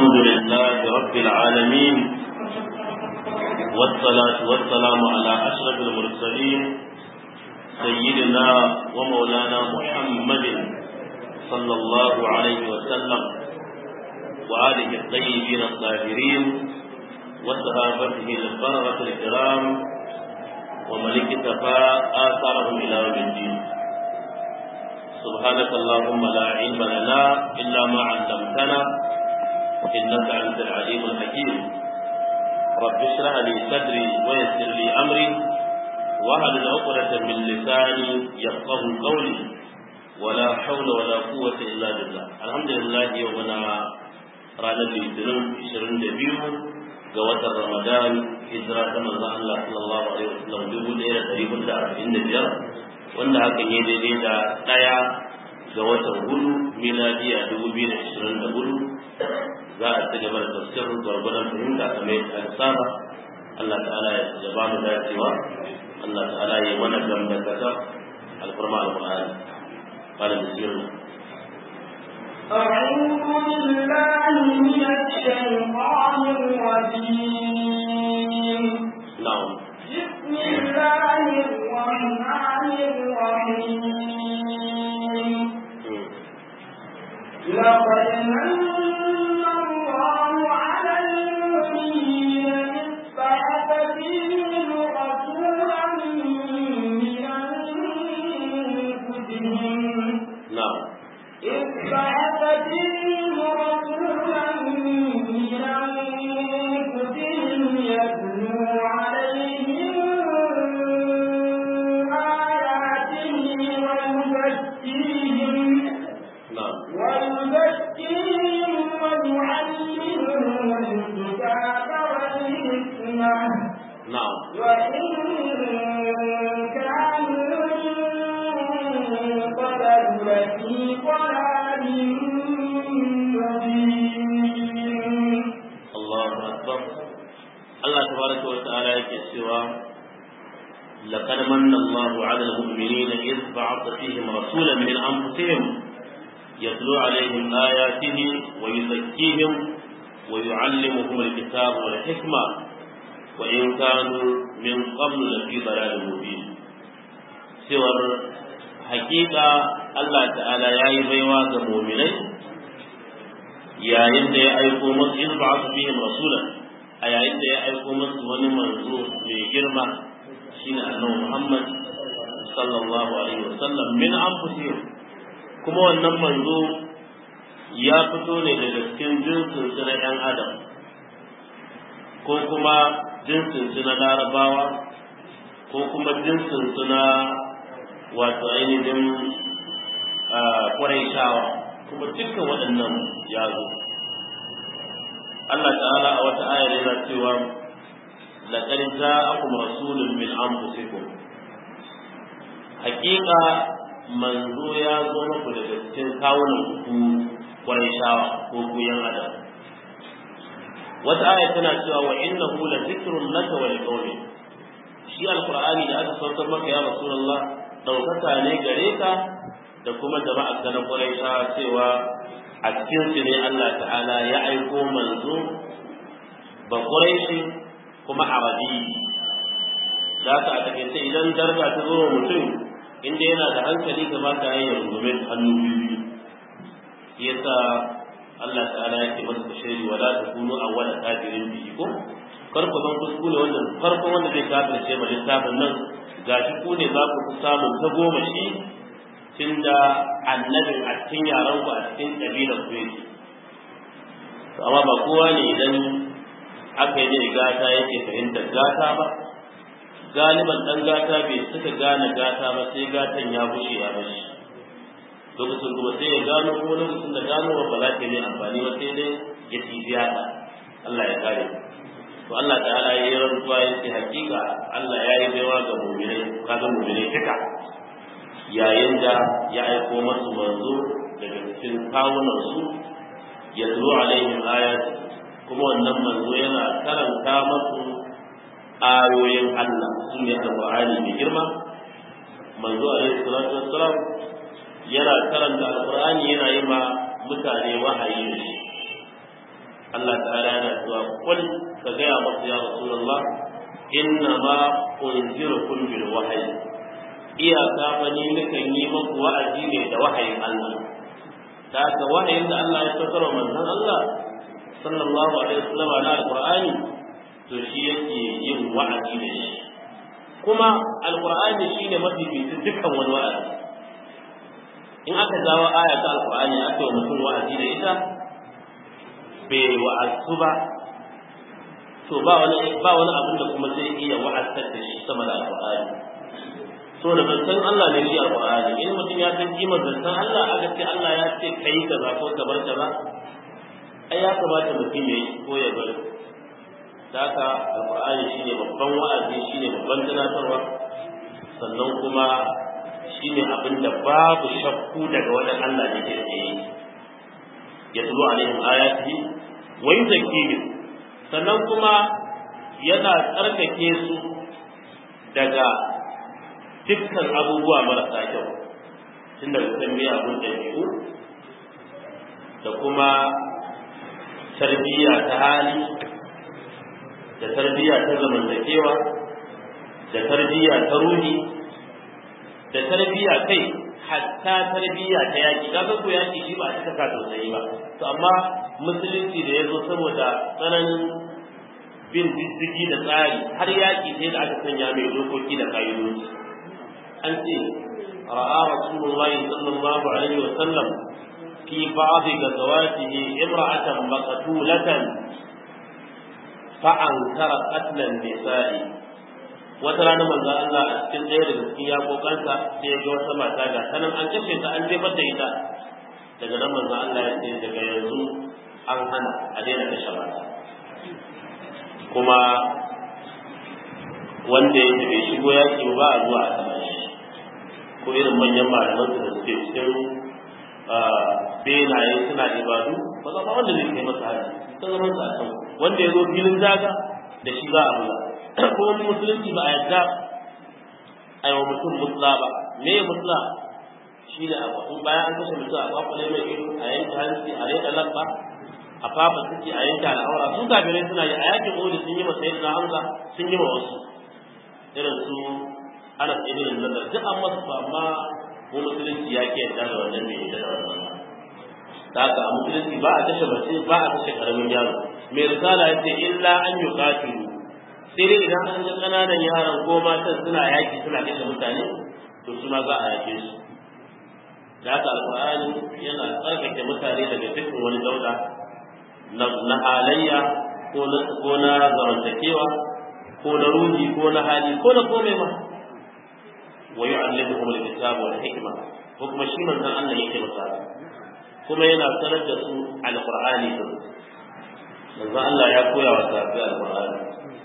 الحمد لله رب العالمين والصلاة والسلام على أشرف المرسلين سيدنا ومولانا محمد صلى الله عليه وسلم وآله الطيبين الطاهرين وصحابته البررة الكرام ومن اكتفى آثارهم إلى يوم الدين سبحانك اللهم لا علم لنا إلا ما علمتنا إنك أنت العليم الحكيم رب اشرح لي صدري ويسر لي أمري وهل عقدة من لساني يفقه قولي ولا حول ولا قوة إلا بالله الحمد لله يومنا ranar litinin 22 ga watan ramadan hijira ta manzo Allah sallallahu alaihi wasallam dubu ɗaya da ɗari hudu da arba'in da biyar wanda hakan ya daidai da ɗaya ga watan hudu miladiya dubu biyu da ashirin da hudu za a ci gaba da tafsirin gwargwadon fahimta kamar yadda aka saba Allah ta'ala ya ba mu dacewa Allah ta'ala ya mana gamdakata alfarma alƙur'ani قال بسم الله أعوذ بالله من الشيطان الرجيم نعم بسم الله الرحمن الرحيم لقد من الله على المؤمنين إذ بعث فيهم رسولا من أنفسهم نعم إذ بعث فيهم رسولا من أنفسهم يتلو عليهم آياته ويزكيهم نعم ويزكيهم ويعلمهم الكتاب والحكمة نعم وإن كانوا من قبل لفي ضلال مبين Allahu akbar Allah tabaraka wa ta'ala yake cewa laqad manna Allahu 'ala al-mu'minina idh ba'atha fihim rasulan min anfusihim yatlu 'alayhim ayatihi wa yuzakkihim wa yu'allimuhum al-kitaba wal hikma wa in kanu min qablu lafi dalalin mubin cewar hakika Allah ta'ala yayi baiwa ga mu'minai yayin da ya aiko musu in ba su bihim rasulan a yayin da ya aiko musu wani manzo mai girma shine annabi Muhammad sallallahu alaihi wasallam min anfusihim kuma wannan manzo ya fito ne daga cikin jinsin su na ‘yan adam ko kuma jinsin su na larabawa ko kuma jinsin su na wato ainihin kwarai shawa kuma dukkan waɗannan ya zo Allah ta'ala a wata ayar yana cewa laqad ja'akum rasulun min anfusikum haƙiƙa manzo ya zo muku daga cikin kawunan ku shawa ko ku yan adam wata ayar tana cewa wa innahu la zikrun laka wa liqawmik shi alqur'ani da aka saukar maka ya rasulullah daukaka ne gare ka da kuma jama'a ta na Quraisha cewa a cikin su ne Allah ta'ala ya aiko manzo ba Quraishi kuma Arabi da ka a takaice idan darga ta zo mutum inda yana da hankali kamata ya yi rungume ta hannu biyu yasa Allah ta'ala ya ce masa bashiri wala takunu awwala kafirin bihi ko kar ku zan kuskure wanda farkon wanda zai kafirce ma littafin nan gashi ku ne za ku fi samun ta goma shi tunda annabin a cikin yaran ku a cikin kabilar ku yake to amma ba kowa ne idan aka yi ne gata yake fahimtar gata ba galiban dan gata bai suka gane gata ba sai gatan ya bushe ya bashi lokacin kuma sai ya gano kuma lokacin da gano ba za ta yi amfani ba sai dai ya tibiya ta Allah ya kare to Allah ta'ala ya yi rantsuwa ya ce hakika Allah ya yi baiwa ga mu'minai kaga mu'minai duka yayin da ya aiko masu manzo daga cikin kawunan su ya zo alaihim ayat kuma wannan manzo yana karanta masu ayoyin Allah su ne alqur'ani mai girma manzo alaihi salatu wassalam yana karanta alqur'ani yana yi ma mutane wahayi da shi Allah ta'ala yana cewa qul ka gaya masa ya rasulullah inna ma unzirukum bil wahyi iyaka fa ni nakan yi muku wa'azi ne da wahayin Allah da haka wahayin da Allah ya saukar manzon Allah sallallahu alaihi wasallam na alqur'ani to shi yake yin wa'azi da shi kuma alqur'ani shine mafificin dukkan wani wa'azi in aka jawo aya ta alqur'ani aka yi mutum wa'azi da ita bai wa'azu ba to ba wani ba wani abin da kuma zai iya wa'azar da shi sama da alqur'ani so da zancen Allah ne shi alqur'ani in mutum ya san kimar zancen Allah aka ce Allah ya ce kai kaza ko ka bar kaza ai ya kamata mutum ya yi ko ya bari haka alqur'ani shine babban wa'azi shine babban tunatarwa sannan kuma shine abin da babu shakku daga wajen Allah ne ke yi yatlu alaihim ayatihi wa yuzakkihim sannan kuma yana tsarkake su daga dukkan abubuwa marasa kyau tun daga kan miyagun ɗabi'u da kuma tarbiyya ta hali da tarbiyya ta zamantakewa da tarbiyya ta ruhi da tarbiyya kai hatta tarbiyya ta yaki kaga ko yaki shi ba a cika ka tausayi ba to amma musulunci da ya zo saboda tsananin bin diddigi da tsari har yaki sai da aka sanya mai dokoki da ka'idoji an ce ra'a rasulullahi sallallahu alaihi wa sallam fi ba'd gazawatihi imra'atan maqtulatan fa ankara qatlan nisa'i wata rana manzo Allah a cikin ɗaya daga cikin yakokansa sai ya ga wata mata ga sanan an kashe ta an jefar da ita daga nan manzo Allah ya ce daga yanzu an hana a daina kashe mata kuma wanda ya bai shigo yaki ba a zuwa a sama shi ko irin manyan malaman su da suke cikin benaye suna ibadu ba za wanda zai kai masa hari ta zaman sa can wanda ya zo filin daga da shi za a buga ko wani musulunci ba a yadda a yi wa mutum mutla ba me mutla shi ne abu bayan an kashe mutum a kwakwale mai ido a yanke hanci a reka labba a fafa suke a yanke al'aura su kafirai suna yi a yakin odi sun yi masa yadda hamza sun yi ma wasu irin su ana tsibirin nan duk an masu ba amma ko musulunci ya ke yadda da wannan mai yadda da wannan da haka a musulunci ba a kashe mace ba a kashe karamin yaro mai risala ya ce illa an yi katilu sai dai idan an ga ƙananan yaran ko matan suna yaki suna kashe mutane to su ma za a yake su da haka alƙur'ani yana tsarkake mutane daga dukkan wani dauda na halayya ko na ko na zamantakewa ko na ruhi ko na hali ko na komai ma wa yu'allimuhum al-kitaba wal hikma ko kuma shi manzon Allah yake masa kuma yana sanar da su alqur'ani din manzon Allah ya koya wa sahabbai alqur'ani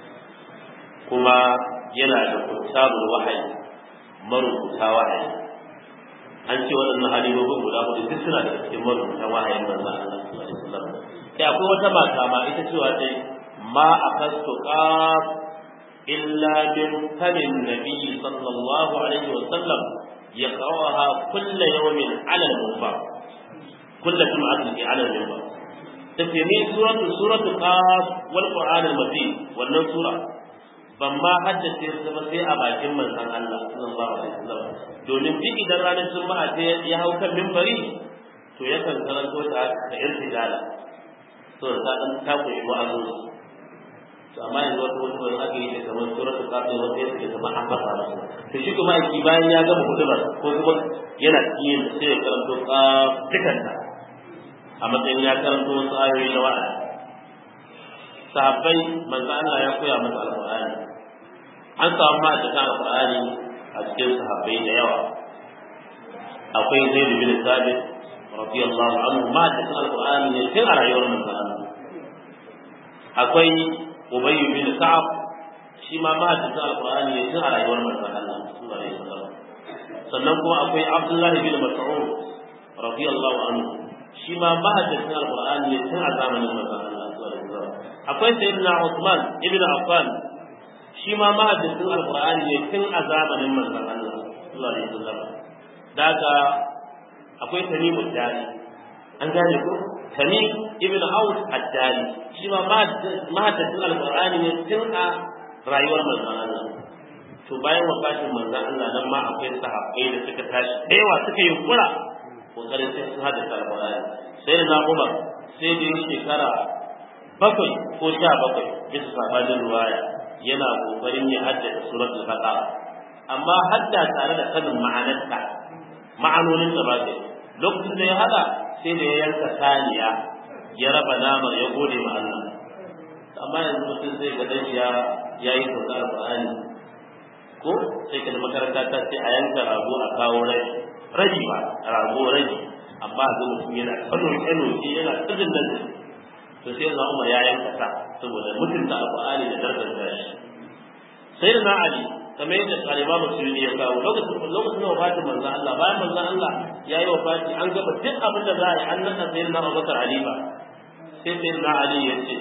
kuma yana da kutabul wahayi marubuta wahayi an ce waɗannan halibobin guda hudu duk suna da cikin marubuta wahayin manzon Allah sallallahu alaihi wasallam sai akwai wata mata ma ita cewa dai ma akastu qaf illa min famin nabi sallallahu alaihi wasallam yaqra'uha kull yawmin 'ala al-minbar kull jum'atin fi 'ala al-minbar tafi min suratu suratu qaf wal qur'an al-majid wannan sura ban ma haddace su ba sai a bakin manzon Allah sallallahu alaihi wasallam domin duk idan ranar juma'a ta ya hau kan minbari to yakan karanto ta da irtijala to ta dan ta koyi wa'azi to amma yanzu wata wata wani aka yi da kamar suratul kafir wata yake da kamar an fasa masa to shi kuma aiki bayan ya gama hudubar ko kuma yana cikin sai ya karanto kaf dukanta a matsayin ya karanto wasu ayoyi na wa'azi sahabbai manzo Allah ya koya masa alqur'ani an samu ma da alqur'ani a cikin sahabbai da yawa akwai zaid bin sabit radiyallahu anhu ma da alqur'ani ne tun a rayuwar manzo Allah akwai ubayy bin ka'ab shi ma ma da alqur'ani ne tun a rayuwar manzo Allah sallallahu alaihi wasallam sannan kuma akwai abdullah bin mas'ud radiyallahu anhu shi ma ma da alqur'ani ne tun a zamanin manzo Allah akwai sayyidina Uthman ibn Affan shi ma mahaddisin alqur'ani ne tun a zamanin manzon Allah sallallahu alaihi wasallam daga akwai tamimu dari an gane ko tamim ibn Aus ad-Dali shi ma mahaddacin alqur'ani ne tun a rayuwar manzon Allah to bayan wafatin manzon Allah nan ma akwai sahabbai da suka tashi da yawa suka yi kura kokarin sai sun haddace alqur'ani sai na Umar sai da shekara bakwai ko sha bakwai bisa sabanin ruwaya yana kokarin ya haddace suratul baqara amma hadda tare da sanin ma'anarta ma'anonin da ba ta lokacin da ya hada sai da ya yanka saniya ya raba namar ya gode ma Allah amma yanzu mutum zai ga dan ya yayi sauka alqur'ani ko sai ka da makaranta ta ce a yanka rago a kawo raji raji ba rago raji amma ga mutum yana kano kano shi yana tsibin nan to sai na Umar ya yanka sa saboda mutunta alqur'ani da darajar shi sai da na Ali kamar yadda kalima musulmi ya kawo lokacin lokacin da wafatin manzon Allah bayan manzon Allah ya yi wafati an gaba duk abin da za a yi an nasa sai na Abubakar Ali ba sai sai na Ali ya ce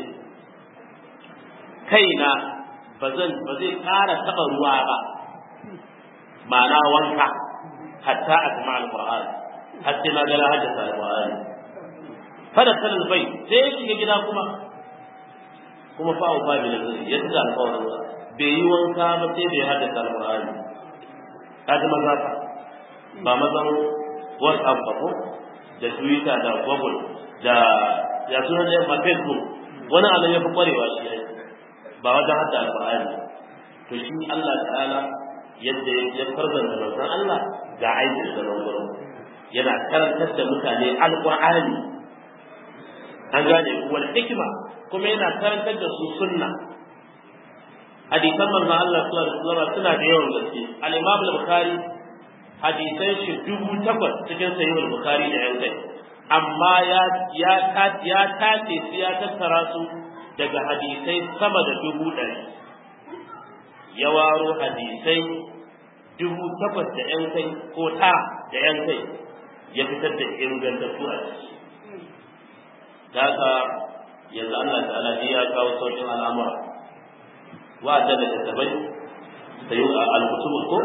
kaina ba zan ba zai ƙara taɓa ruwa ba ma'ana wanka hatta a kuma alƙur'an har sai na ga na haddasa alƙur'ani fada sanin bai sai ya shiga gida kuma kuma fa'u fa bi da ya tuka alƙawarin bai yi wanka ba sai bai haddasa alƙur'ani kaji maza fa ba mazan whatsapp ba ko da twitter da google da ya suna da yamma facebook wani anan ya fi kwarewa shi ne ba wajen hadda alƙur'ani to shi Allah ta'ala yadda ya farzanta manzon Allah ga aikin da nan gurin yana karantar da mutane alƙur'ani an gane wal hikima kuma yana karantar da su sunna hadisan manzo Allah sallallahu alaihi suna da yawan gaske al-Imam al-Bukhari hadisan shi dubu takwas cikin sahih al-Bukhari da yan kai amma ya ya ta ya tace su ya tattara su daga hadisai sama da dubu ɗari ya waro hadisai dubu takwas da yan kai ko tara da yan kai ya fitar da ingantattu a ciki da haka yanzu Allah ta'ala ya kawo sauƙin al'amura wa'adda da tattabai sai al-kutubul ko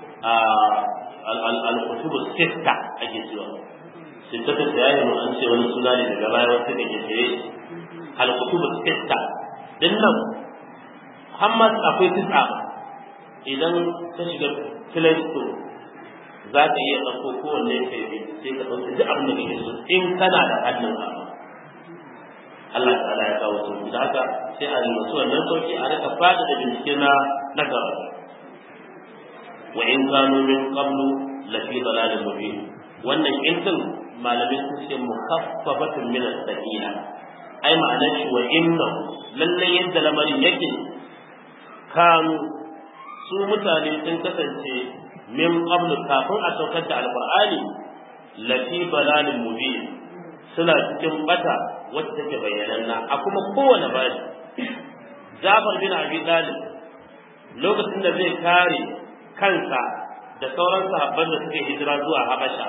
al-kutubul sitta ake cewa sitta ta yayi mu an ce wani suna ne daga baya wata da ke tsaye al-kutubul sitta din nan Muhammad akwai tis'a idan ka shiga Play Store za ka iya ɗauko kowanne kai bi sai ka ɗauki duk abin da kake so in kana da hannun abu Allah ta'ala ya kawo su da haka sai a nuna su wannan sauki a rika fada da bincike na na gaba wa in kanu min qablu la fi dalalin mubin wannan in din malamin sun ce mukhaffafatun min as-sakina ai ma'anar shi wa inna lalle yadda lamarin yake kanu su mutane sun kasance min qablu kafin a saukar da alqur'ani la fi dalalin mubin suna cikin bata wacce take bayyananna a kuma kowane bani Jafar bin Abi Talib lokacin da zai kare kansa da sauran sahabban da suke hijira zuwa Habasha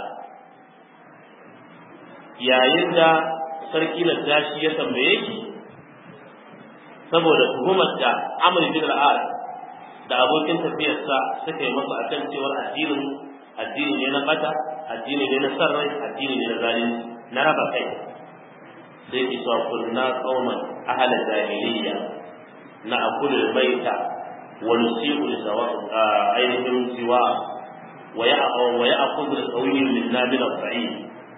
yayin da sarki Najashi ya tambaye shi saboda tuhumar da Amr bin al da abokin tafiyarsa suka yi masa akan cewar addinin addini ne na bata addini ne na sarrai addini ne na zalunci na raba kai sai ki sa kunna qauman ahla jahiliya na akulul baita wa nusibu sawa ainihin siwa wa ya wa ya aqudu al-qawi min nabil al-sa'id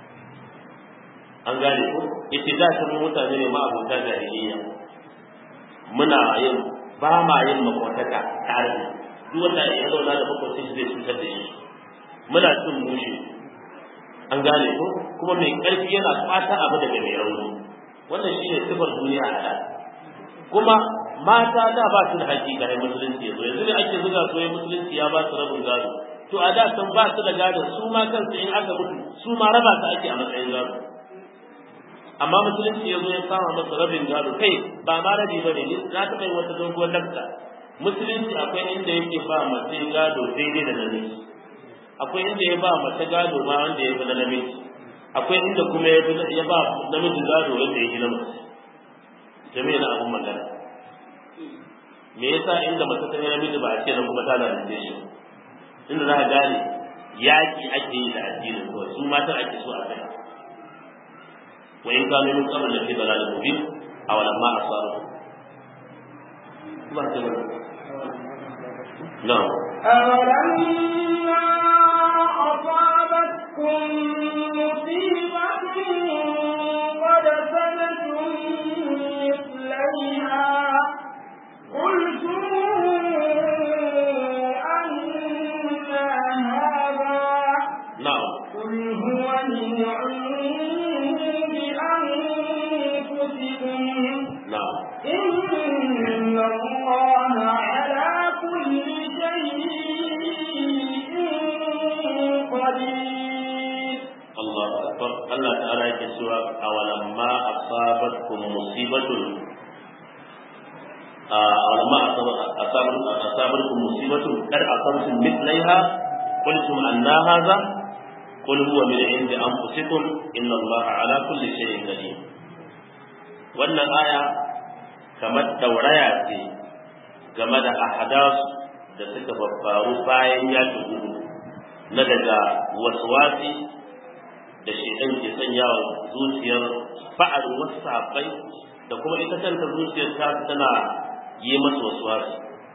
an gane ko yace da sun mutane ne ma abota jahiliya muna yin ba ma yin makwataka tare duk wanda ya zauna da makwacin zai cutar da shi muna cin mushi an gane ko kuma mai ƙarfi yana fata abu daga mai rauni wannan shine sifar duniya a da kuma mata da ba su da haƙi ga musulunci yanzu yanzu ne ake zuga su musulunci ya ba su rabin gado to a da san ba su da gado su ma kansu in aka mutu su ma raba su ake a matsayin gado amma musulunci ya zo ya kama masa rabin gado kai ba ma rabi ba ne na taɓa yin wata doguwar lakta musulunci akwai inda yake ba mace gado daidai da namiji akwai inda ya ba mace gado ma wanda ya fi na namiji akwai inda kuma ya ba namiji gado wanda ya fi na mace jami'a na abun magana me yasa inda mace ta yi namiji ba a ce na kuma ta lalace shi inda za a gane yaƙi ake yi da addinin kawai su matan ake so a kai wa in kanu min qabl lafi dalalin mubin aw lamma asaru ba ta ba na'am أولما أصابتكم مصيبة قد سنتم مثليها قلتم أن هذا na'am قل هو من عند أنفسكم na'am إن الله على كل شيء قدير Allah akbar Allah ta'ala yake cewa awalamma asabatkum musibatun awalamma asabatkum asabatkum musibatun kad asabtum mithlaiha qultum anna hadha qul huwa min indi anfusikum inna Allah ala kulli shay'in qadir wannan aya kamar dauraya ce game da ahadasu da suka babbaru bayan yakin Uhud na daga waswasi da shaidan ke sanya wa zuciyar fa'arin wasu sahabbai da kuma ita kanta zuciyar ta tana yi masu wasu wasu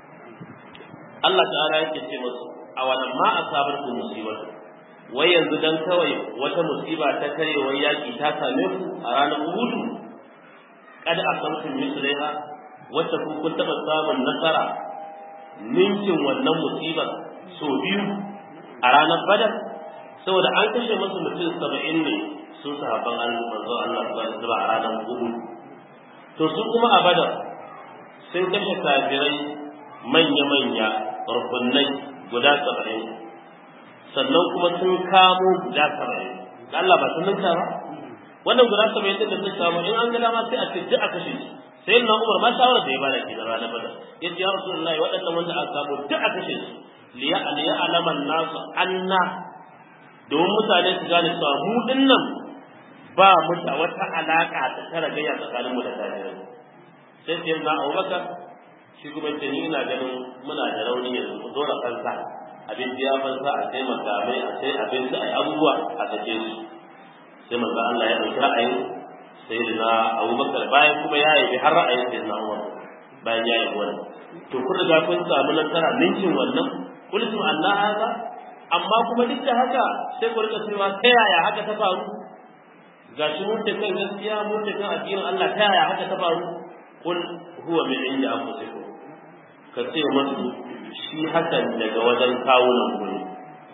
Allah ta'ala yake ce masu a wannan ma asabar ku musibar wai yanzu dan kawai wata musiba ta karewar yaki ta same ku a ranar Uhud kada asabtum mislaiha wacce kun kun taba samun nasara ninkin wannan musibar so biyu a ranar Badar saboda an kashe masu mutum saba'in ne su sahabban Allah manzo Allah subhanahu wa a ranar Uhud to su kuma a Badar sun kashe kafirai manya-manya rukunai guda saba'in sannan kuma sun kamo guda saba'in da Allah ba sun ninka ba wannan guda saba'in din da sun kamo in an ga dama sai a ce duk a kashe su sai na Umar ma shawara da ya bada ke da ranar Badar yace ya Rasulullahi waɗannan wanda aka kamo duk a kashe su liya liya alaman nasu anna domin mutane su gane cewa mu dinnan ba mu da wata alaka ta tara gayya tsakanin mu da kafirai sai sai na Abubakar shi kuma ce ni ina ganin muna da rauni yanzu ku dora kansa abin da ya fansa a sai makamai a sai abin da ai abubuwa a sake su sai manzo Allah ya dauki ra'ayin sayyidina Abubakar bayan kuma ya yi har ra'ayin sayyidina Umar bayan ya yi wannan to kun riga kun samu nasara ninkin wannan kullu Allah haka amma kuma duk da haka sai ku rika cewa ta yaya haka ta faru ga shi mun kan gaskiya mun kan addinin Allah ta yaya haka ta faru kul huwa min inda anfusikum ka ce masu shi hakan daga wajen kawunan ku ne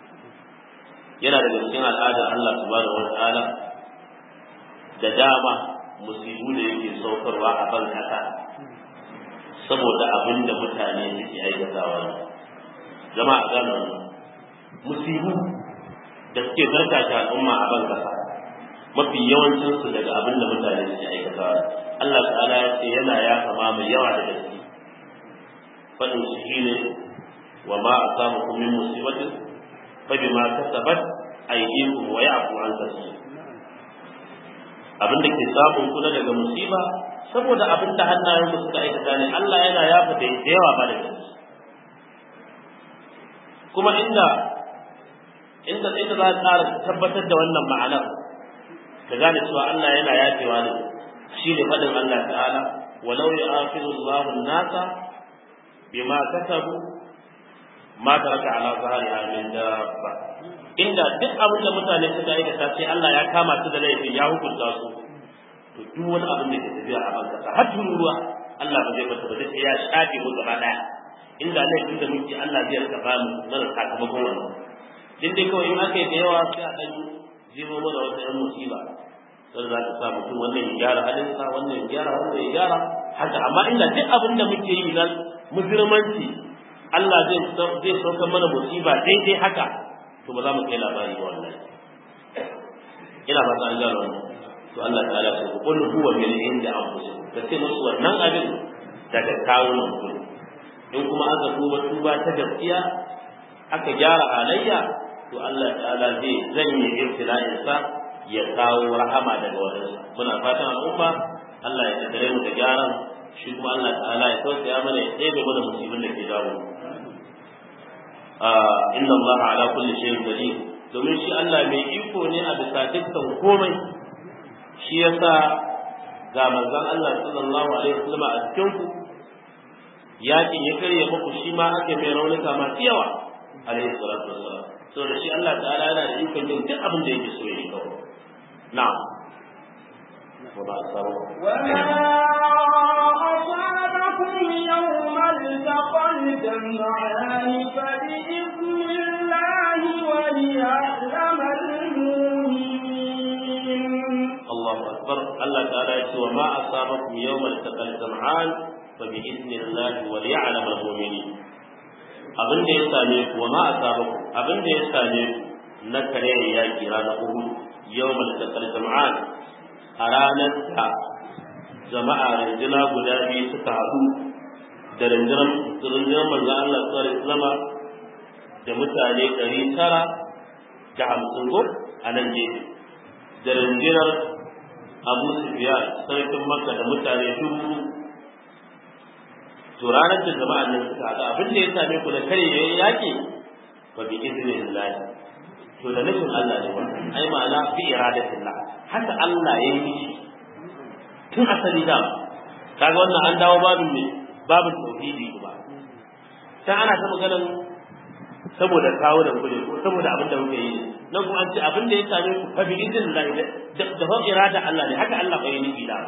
yana daga cikin al'adar Allah subhanahu wa ta'ala da dama musibu da yake saukarwa a ban kasa saboda abin da mutane suke aikatawa ne jama'a gane wannan musibu da suke zarta ta al'umma a ban kasa mafi yawancin su daga abin da mutane suke aikatawa Allah ta'ala ya ce yana ya kama mai yawa da gaske fadin shi shine wa ma asabakum min musibatin fa bima kasabat aydikum wa ya'fu an kaseer abin da ke samun kuna daga musiba saboda abin da hannayen ku suka aikata ne Allah yana yafa da yawa ba da gaske kuma inda inda inda za a tsara tabbatar da wannan ma'anar ka gane cewa Allah yana yafewa ne shi ne faɗin Allah ta'ala walau yu'akhidhu Allahu an-nasa bima kasabu ma taraka ala zahriha min dabba inda duk abin da mutane suka aikata sai Allah ya kama su da laifin ya hukunta su to duk wani abin da ke tafiya a ban kasa har ruwa Allah ba zai bata ba sai ya shafe mu gaba daya inda laifin da muke Allah zai rika ba mu mana sakamakon wannan din dai kawai in aka yi da yawa sai a dan jimo mana wata yan musiba sai za ka sa mutum wannan ya gyara halinsa wannan ya gyara wannan ya gyara haka amma inda duk abin da muke yi nan mujirmanci Allah zai zai saukar mana musiba daidai haka to ba za mu kai labari ba wallahi ina ba ta an gano to Allah ta'ala ce qul huwa min inda anfusikum ka ce musu wannan abin daga kawunan ku in kuma aka tuba tuba ta gaskiya aka gyara halayya to Allah ta'ala zai zanye ibtila'in sa ya kawo rahama daga wajensa muna fatan al'umma Allah ya kaddare mu da gyaran shi kuma Allah ta'ala ya tausaya mana ya ɗebe mana musibin da ke dawo inna Allah ala kulli shay'in qadir domin shi Allah mai iko ne a bisa dukkan komai shi yasa ga manzon Allah sallallahu alaihi wasallam a cikin ku yakin ya karye muku shi ma ake mai raunuka masu yawa alaihi salatu wassalam saboda shi Allah ta'ala yana da ikon yin duk abin da yake so ya yi kawai na'am wa ba asabu وما أصابكم يوم التقى الجمعان فبإذن الله وليعلم المؤمنين Allahu akbar Allah ta'ala ya ce wa ma asabakum yawmal taqal jam'an fa bi idnillahi wa liya'lam al-mu'minin abin da ya same ku wa ma asabakum abin da ya same ku na kare yaki ranar Uhud yawmal taqal jam'an a ranar da jama'a rinjina guda biyu suka haɗu da rinjinan rinjinan manzon Allah sallallahu alaihi wasallam da mutane ɗari tara da hamsin ko a nan gefe da rinjinar abu sufiyan sarkin makka da mutane dubu to ranar da jama'an nan suka haɗu abin da ya same ku da kare ya yi yaƙi fa bi izinin lahi to da nufin Allah ne ba ai ma'ana bi iradatillah haka Allah ya yi shi tun asali da kaga wannan an dawo babin ne babin tauhidi ba ta ana ta maganar saboda kawo da kuɗi ko saboda abin da muke yi nan kuma an ce abin da ya same ku fa bi idnillah da da fa irada Allah ne haka Allah bai nufi da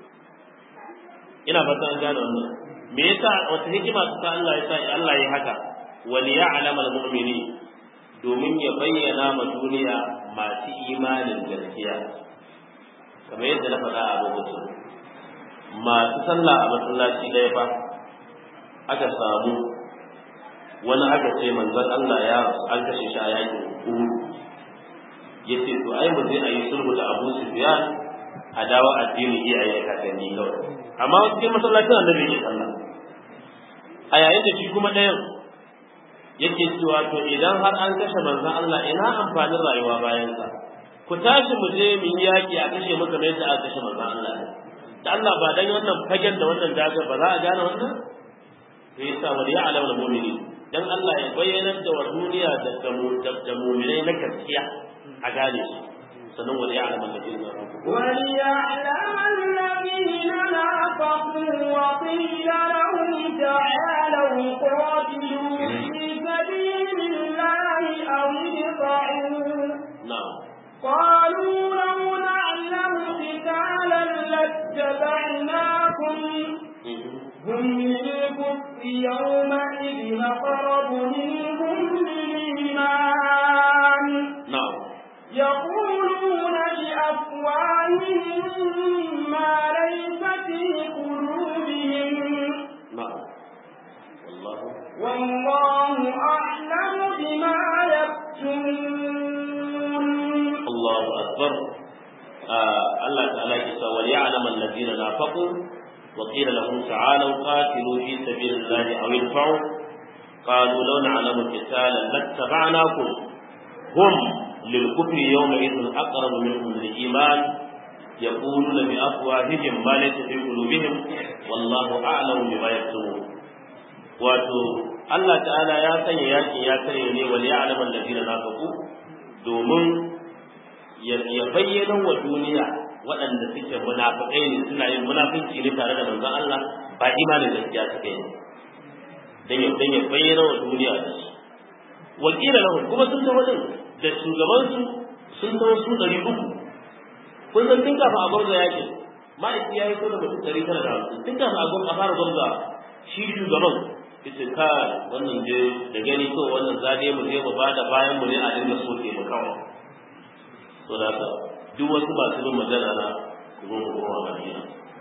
ina fata an gane wannan me yasa wata hikima ta Allah ya sa Allah ya haka wal ya'lam al mu'mini domin ya bayyana ma duniya masu imanin gaskiya kamar yadda na faɗa a lokacin masu sallah a masallaci ɗaya fa aka samu wani aka ce manzon Allah ya an kashe shi a yakin Uhud yace to ai mu zai ayi sulhu da Abu Sufyan a dawo addini iyaye da kakanni kawai amma cikin masallacin annabi ne sallah a yayin da shi kuma ɗayan yake cewa to idan har an kashe manzon Allah ina amfanin rayuwa bayan sa ku tashi mu je mu yi yaki a kashe mu kamar yadda aka kashe manzon Allah da Allah ba dan wannan fagen da wannan dagar ba za a gane wannan sai yasa wal ya'lam al mu'minin dan Allah ya bayyanar da wa duniya da mu'minai na gaskiya a gane su sannan wani ya alama da duniya وليعلم الذين نافقوا وقيل لهم تعالوا قاتلوا في سبيل الله أو ادفعوا na'am قالوا لو نعلم قتالا لاتبعناكم هم للكفر يومئذ أقرب منهم للإيمان na'am يقولون بأفواههم ما ليس في قلوبهم na'am wallahu والله أعلم بما يكتمون Allahu akbar Allah ta'ala ke cewa wal ya'lam alladhina nafaqu wa qila lahum ta'alu qatilu fi sabilillahi aw idfa'u qalu law na'lamu qitalan lattaba'nakum hum lilkufri yawma idhin aqrab minhum lil iman يقولون بأفواههم ما ليس في قلوبهم والله أعلم بما يكتمون wato Allah ta'ala ya sanya yakin ya kare ne wal ya'lam alladhina nafaqu domin ya bayyana wa duniya waɗanda suke munafikai ne suna yin munafinci ne tare da manzon Allah ba imanin gaskiya suke yi dan ya dan ya bayyana wa duniya da su wakila lahum kuma sun tawo din da shugaban su sun tawo su ɗari uku kun san tun kafin a gwarza yaki ma'aiki ya yi ko da mutum ɗari tara da hamsin tun kafin a gwarza a fara gwarza shi shugaban ita ka wannan je da gani ko wannan zade mu je mu bada bayan mu ne a dinga soke mu kawai to da haka duk wasu masu bin magana na ku zo ku koma Madina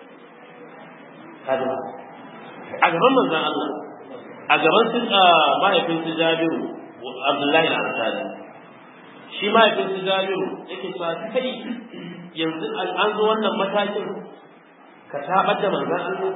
kaga a gaban manzon Allah a gaban su mahaifin su Jabiru Abdullahi al-Ansari shi mahaifin su Jabiru yake cewa kai yanzu an zo wannan matakin ka tabar da manzon Allah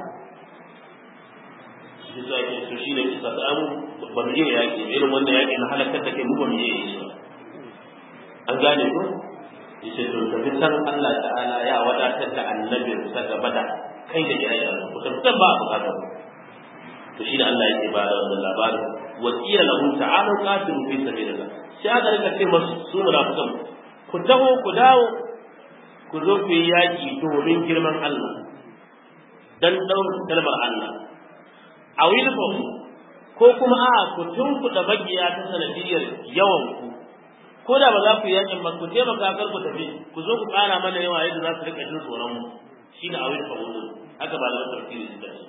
shi zuwa ke su shi ne kisa ta amu ba mu iya yaƙi irin wannan yaƙi na halakar da kai mu ba mu iya yi shi an gane ko yace to tafi san Allah ta'ala ya wadatar da annabi sa gaba da kai da ire-iren ku tabbatar ba a bukatar to shi da Allah yake ba da wannan labarin wa qila lahu ta'alu qatilu fi sabilillah sai aka rika ce masu su munafikan ku taho ku dawo ku zo ku yi yaƙi domin girman Allah dan ɗaurin kalmar Allah a wilfon ko kuma a ku tunkuɗa magiya ta sanadiyar yawan ku ko da ba za ku yi yakin ba ku taimaka kar ku tafi ku zo ku ƙara mana yawa yadda za su rika jin tsoron mu shine a wilfon wudu haka ba da tafsiri suka ce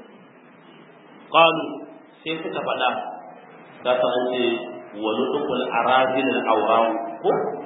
qalu sai suka faɗa da ta an ce wa nudukul arazil al awraw ko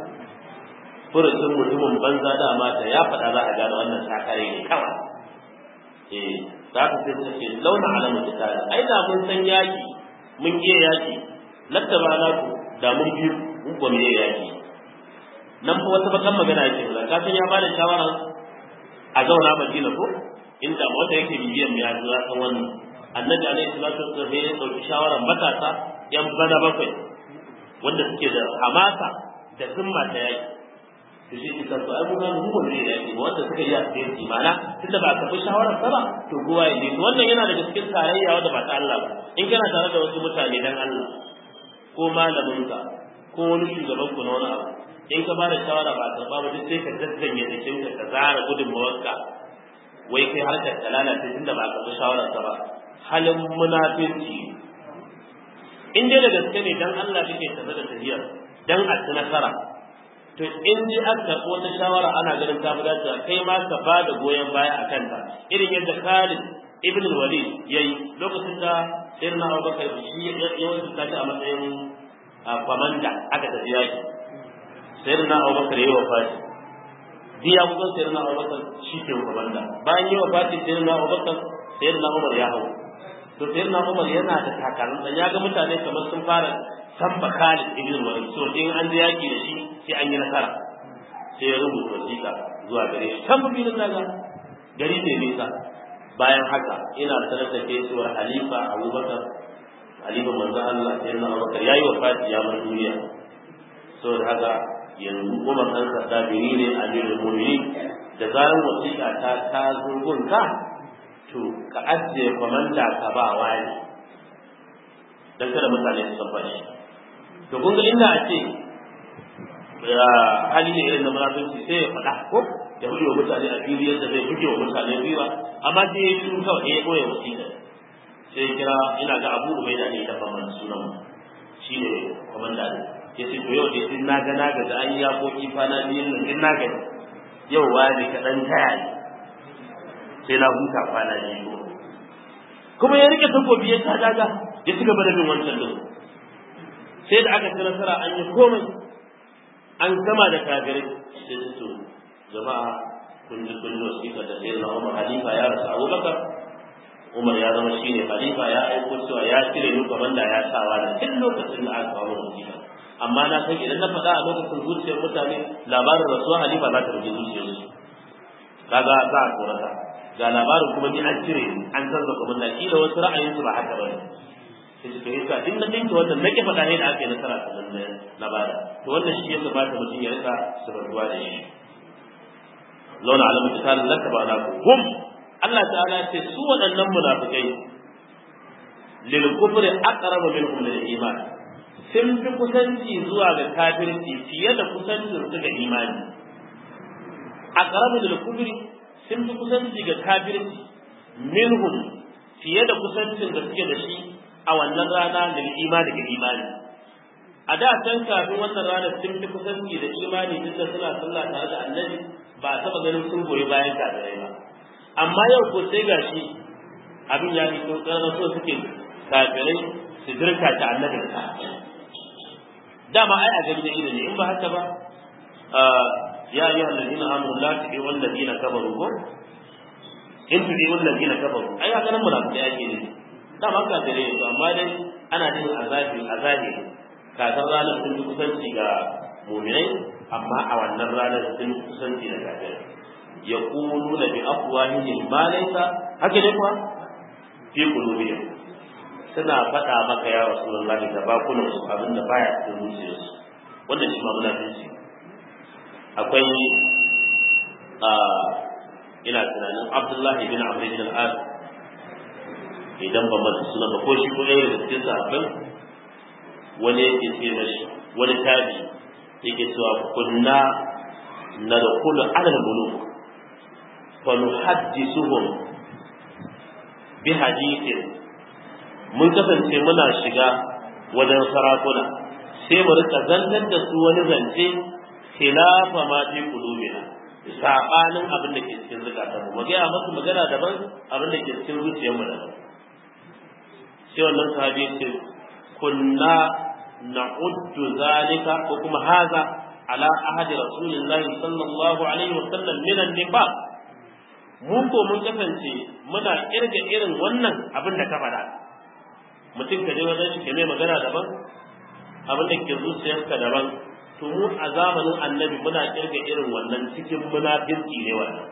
furucin mutumin banza dama da ya faɗa za a gane wannan sakare ne kawai eh za ka sai ta ce launa alamu ta ai da mun san yaki mun iya yaki lattaba na ku da mun biyu mun ba mu iya yaki nan fa wata bakan magana yake ba ka san ya bada shawara a zauna Madina ko inda wanda yake bibiyan mu ya zo ya san wannan annabi alaihi salatu wasallam ya dauki shawaran matasa yan bana bakwai wanda suke da hamasa da zumma ta yaki to shi kika to ai mun ga mu ne yaki wanda suka yi asiri mana tunda ba ka bi shawarar sa ba to kowa ya yi wannan yana daga cikin tarayya wanda ba ta Allah ba in kana tare da wasu mutane dan Allah ko malamin ka ko wani shugaban ku na wani abu in ka bada shawara ba ta ba duk sai ka daddanye jikin ka ka zara gudunmawarka wai kai harkar ta lalace tunda ba ka bi shawarar sa ba halin munafici in dai da gaske ne dan Allah kake tafi da tafiyar dan a ci nasara to in ji aka karɓi wata shawara ana ganin ta dacewa kai ma ka ba da goyon baya a kanta irin yadda Khalid ibn Walid yayi lokacin da Sayyidina Abubakar shi ya wasu ta a matsayin kwamanda aka tafi yaki Sayyidina Abubakar yayi wafati diya kusan Sayyidina Abubakar shi ke kwamanda bayan yi wafati Sayyidina Abubakar Sayyidina Umar ya hau to Sayyidina Umar yana da takalmin ya ga mutane kamar sun fara samba Khalid ibn Walid so in an je yaki da shi sai an yi nasara sai ya rubuta wasiƙa zuwa gare shi kan mafi daga gari ne nisa bayan haka ina sanar da kai cewa halifa abubakar halifa manzo Allah sai na abubakar yayi wafati ya bar duniya saboda haka yanzu kuma kan sadda biri ne amirul mu'minin da zaran wasiƙa ta ta zurgun ka to ka ajiye komanda ka ba wani dan kada mutane su san shi to kun ga inda a ce hali ne irin na munafinci sai ya faɗa ko ya buge wa mutane a fili yadda zai buge wa mutane gwiwa amma sai ya shiru kawai ya ɓoye wasiƙa sai ya kira ina ga abu ubaida ne da ban mana sunan shi ne kwamanda ne ya ce to yau dai din na ga na ga da an yi yaƙoƙi kwana biyun nan din na ga yau wani kaɗan taya ne sai na huta kwana biyu kuma ya rike takobi ya ta daga ya ci gaba da bin wancan din sai da aka ci nasara an yi komai an gama da kafirai sai su to jama'a kun ji kun ji wasiƙa da sai na Umar Halifa ya rasu Abubakar Umar ya zama shine Halifa ya aiko cewa ya cire ni komanda ya sawa da tun lokacin da aka kawo wasiƙa amma na san idan na faɗa a lokacin zuciyar mutane labarin rasuwar Halifa za ta rufe zuciyarsu kaga za a tsorata ga labarin kuma ni an cire an canza komanda kila wasu ra'ayinsu ba haka ba ne sai su kai ka in na dinka wannan nake faɗa ne da aka yi nasara ta nan na bada to wannan shi ya kamata mutum ya rika sabarwa da shi launa alamu ta tare laka ba na ku hum Allah ta'ala ce su waɗannan munafikai lil kufri aqrabu minhum lil iman sun fi kusanci zuwa ga kafirci fiye da kusancin su ga imani aqrabu lil kufri sun fi kusanci ga kafirci minhum fiye da kusancin da suke da shi a wannan rana da imani ga imani a da can kafin wannan rana sun fi kusanci da imani duk da suna sallah tare da annabi ba a taɓa ganin sun goyi bayan kafirai ba amma yau ko sai gashi abin ya fito ƙarnar so suke kafirai su dirka ta annabi da dama ai a gani da ido ne in ba haka ba ya ayyuhal ladina amanu la tu'u wal ladina kafaru ko in tu'u wal ladina kafaru ai ga nan munafiki ake ne dama ka tare su amma dai ana jin azabi azabi kafin ranar sun fi kusanci ga muminai amma a wannan ranar sun fi kusanci da kafirai ya kulu na bi afwahihim ma laysa haka ne kuwa fi qulubihim suna faɗa maka ya rasulullah da bakunan su abin da baya cikin zuciyarsu wannan shi ma munafici akwai a ina tunanin abdullahi bin amr bin al-as idan ba masa suna ba ko shi ko ɗaya daga cikin sahabbai wani yake ce mashi wani tabi yake cewa kunna na da kullu alal muluk fa nuhaddisuhum bi hadithin mun kasance muna shiga wajen sarakuna sai mu rika zantar da su wani zance khilafa ma fi qulubina sabanin abin da ke cikin zukatan mu ga masu magana daban abin da ke cikin zuciyar mu daban sai wannan sahabi ya ce kunna na'uddu zalika ko kuma haza ala ahadi rasulillahi sallallahu alaihi wa sallam min an-nifaq mu ko mun kasance muna kirga irin wannan abin da ka faɗa mutum ka je wajen shi ke mai magana daban abin da ke zuciyarka daban to mu a zamanin annabi muna kirga irin wannan cikin munafirci ne wannan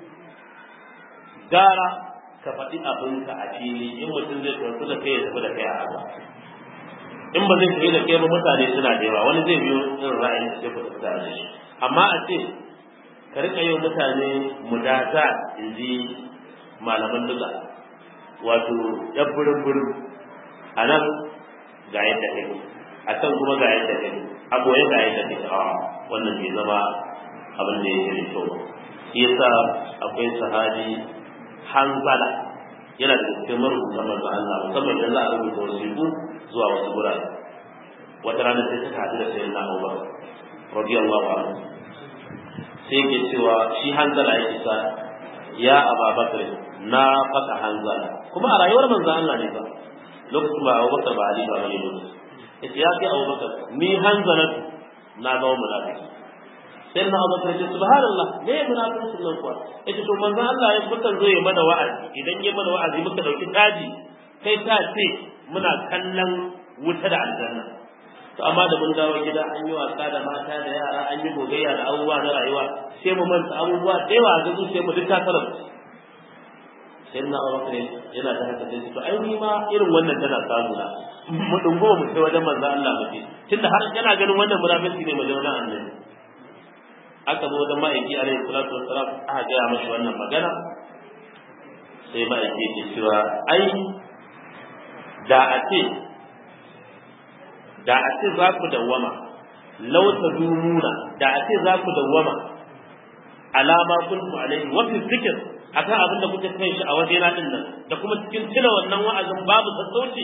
gara ka faɗi abinka a fili in mutum zai tafi da kai ya tafi da kai a haka in ba zai tafi da kai ba mutane suna da yawa wani zai biyo irin ra'ayin da sai ku tafi da shi amma a ce ka rika yin mutane mudata in ji malaman duka wato yan burin burin a nan ga yadda kake a can kuma ga yadda kake a goye ga yadda kake a wannan bai zama abin da yake da kyau shi yasa akwai sahabi hanzala yana da cikin marubuta manzo Allah musamman idan za a rubuta wasiƙu zuwa wasu gurare wata rana sai suka haɗu da sayyidina Abubakar radiyallahu anhu sai yake cewa shi hanzala yake sa ya Abubakar na faka hanzala kuma a rayuwar manzo Allah ne ba lokacin ba Abubakar ba Ali ba bane lokacin yace ya kai Abubakar ni hanzalatu na zama munafiki sai na Abu Bakar ce subhanallah me ya munafikin nan kuwa yace to manzon Allah ya mukan zo ya mana wa'azi idan ya mana wa'azi muka dauki taji kai ta ce muna kallon wuta da aljanna to amma da mun dawo gida an yi wasa da mata da yara an yi gogayya da abubuwa na rayuwa sai mu manta abubuwa da yawa ga zuciyar mu duk ta karar sai na Abu Bakar yana da haka sai to ai ni ma irin wannan tana samu na mu dungo mu sai wajen manzon Allah mu ce tunda har yana ganin wannan munafiki ne mu je wajen annabi aka zo da ma'aiki alaihi salatu wassalam aka gaya mashi wannan magana sai ma'aiki ke cewa ai da a ce da a ce za ku dawwama law tadumuna da a ce za ku dawwama alama kuntum alaihi wa fi zikr akan abin da kuke kai shi a wajena din nan da kuma cikin tuna wannan wa'azin babu sassauci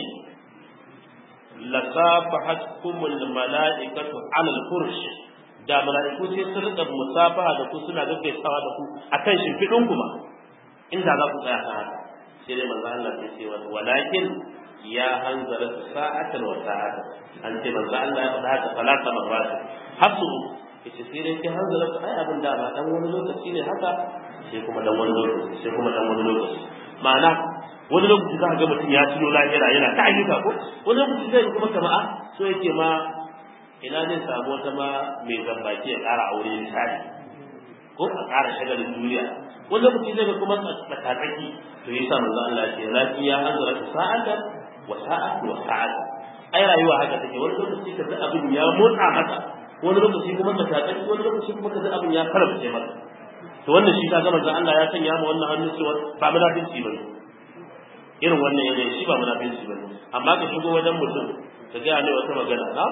lasafahatkumul mala'ikatu alal fursh da mala'iku sai sun rika musafaha da ku suna gaggaisawa da ku akan shimfiɗin ku ma inda za ku tsaya haka sai dai manzo Allah ya ce wa walakin ya hanzara sa'atan wa sa'atan an ce manzo Allah ya faɗa haka salata marrat hasu yace sai dai ki hanzara ku ai abin da ba dan wani lokaci ne haka sai kuma dan wani lokaci sai kuma dan wani lokaci ma'ana wani lokaci za ka ga mutum ya tuno lahira yana ta ayyuka ko wani lokaci zai kuma kama'a so yake ma ina zai samu wata ma mai zambaki ya ƙara aure misali ko a ƙara shagalin duniya wani lokaci zai ga kuma tsakatsaki to yasa manzo Allah ya ce lafi ya hanzara ta sa'ata wa sa'atu wa sa'ata ai rayuwa haka take wani lokaci ka ga abin ya motsa maka wani lokaci kuma tsakatsaki wani lokaci kuma ka ga abin ya karbace maka to wannan shi ka ga manzo Allah ya sanya mu wannan hannun cewa ba munafinci bane irin wannan yanayi shi ba munafinci bane amma ka shigo wajen mutum ka ga ne wata magana na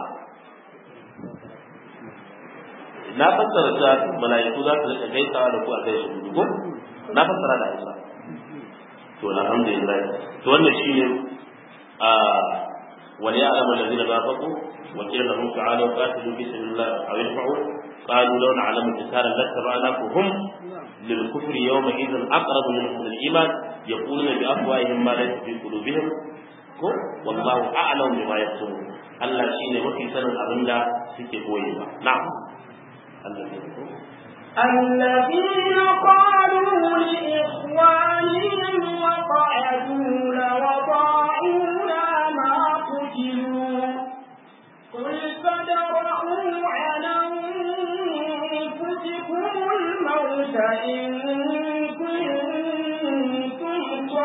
na fassara ta mala'iku za su rika gaisawa da ku a kai su ko na fassara da Hausa to alhamdulillah to wannan shine a wal ya'lamu alladhina nafaqu wa qila lahum ta'alu qatilu fi sabilillah aw yadfa'u qalu law na'lamu qitalan lattaba'nakum lil kufri yawma idhan aqrabu minhum lil iman yaquluna bi afwahihim ma laysa fi qulubihim ko wallahu a'lamu bima yaktumun Allah shine mafi sanin abinda suke koyewa na'am الذين قالوا لإخوانهم وقعدوا لوضاعونا ما قتلوا قل فادرءوا عن أنفسكم الموت إن كنتم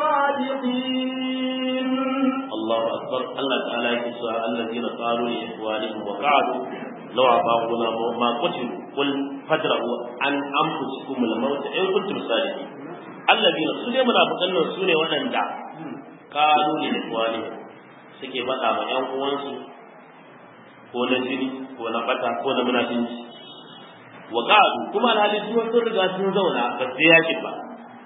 صادقين الله أكبر الله تعالى يكسى الذين قالوا لإخوانهم وقعدوا لو أطاعونا ما قتلوا قل فادرؤوا عن أنفسكم الموت إن كنتم صادقين الذين سنة منافقين سنة ونندع قالوا لإخوانهم suke faɗa ma ‘yan uwansu ko na jini ko na bata ko na munafinci wa ƙa'adu kuma alhali su sun riga sun zauna ba su yakin ba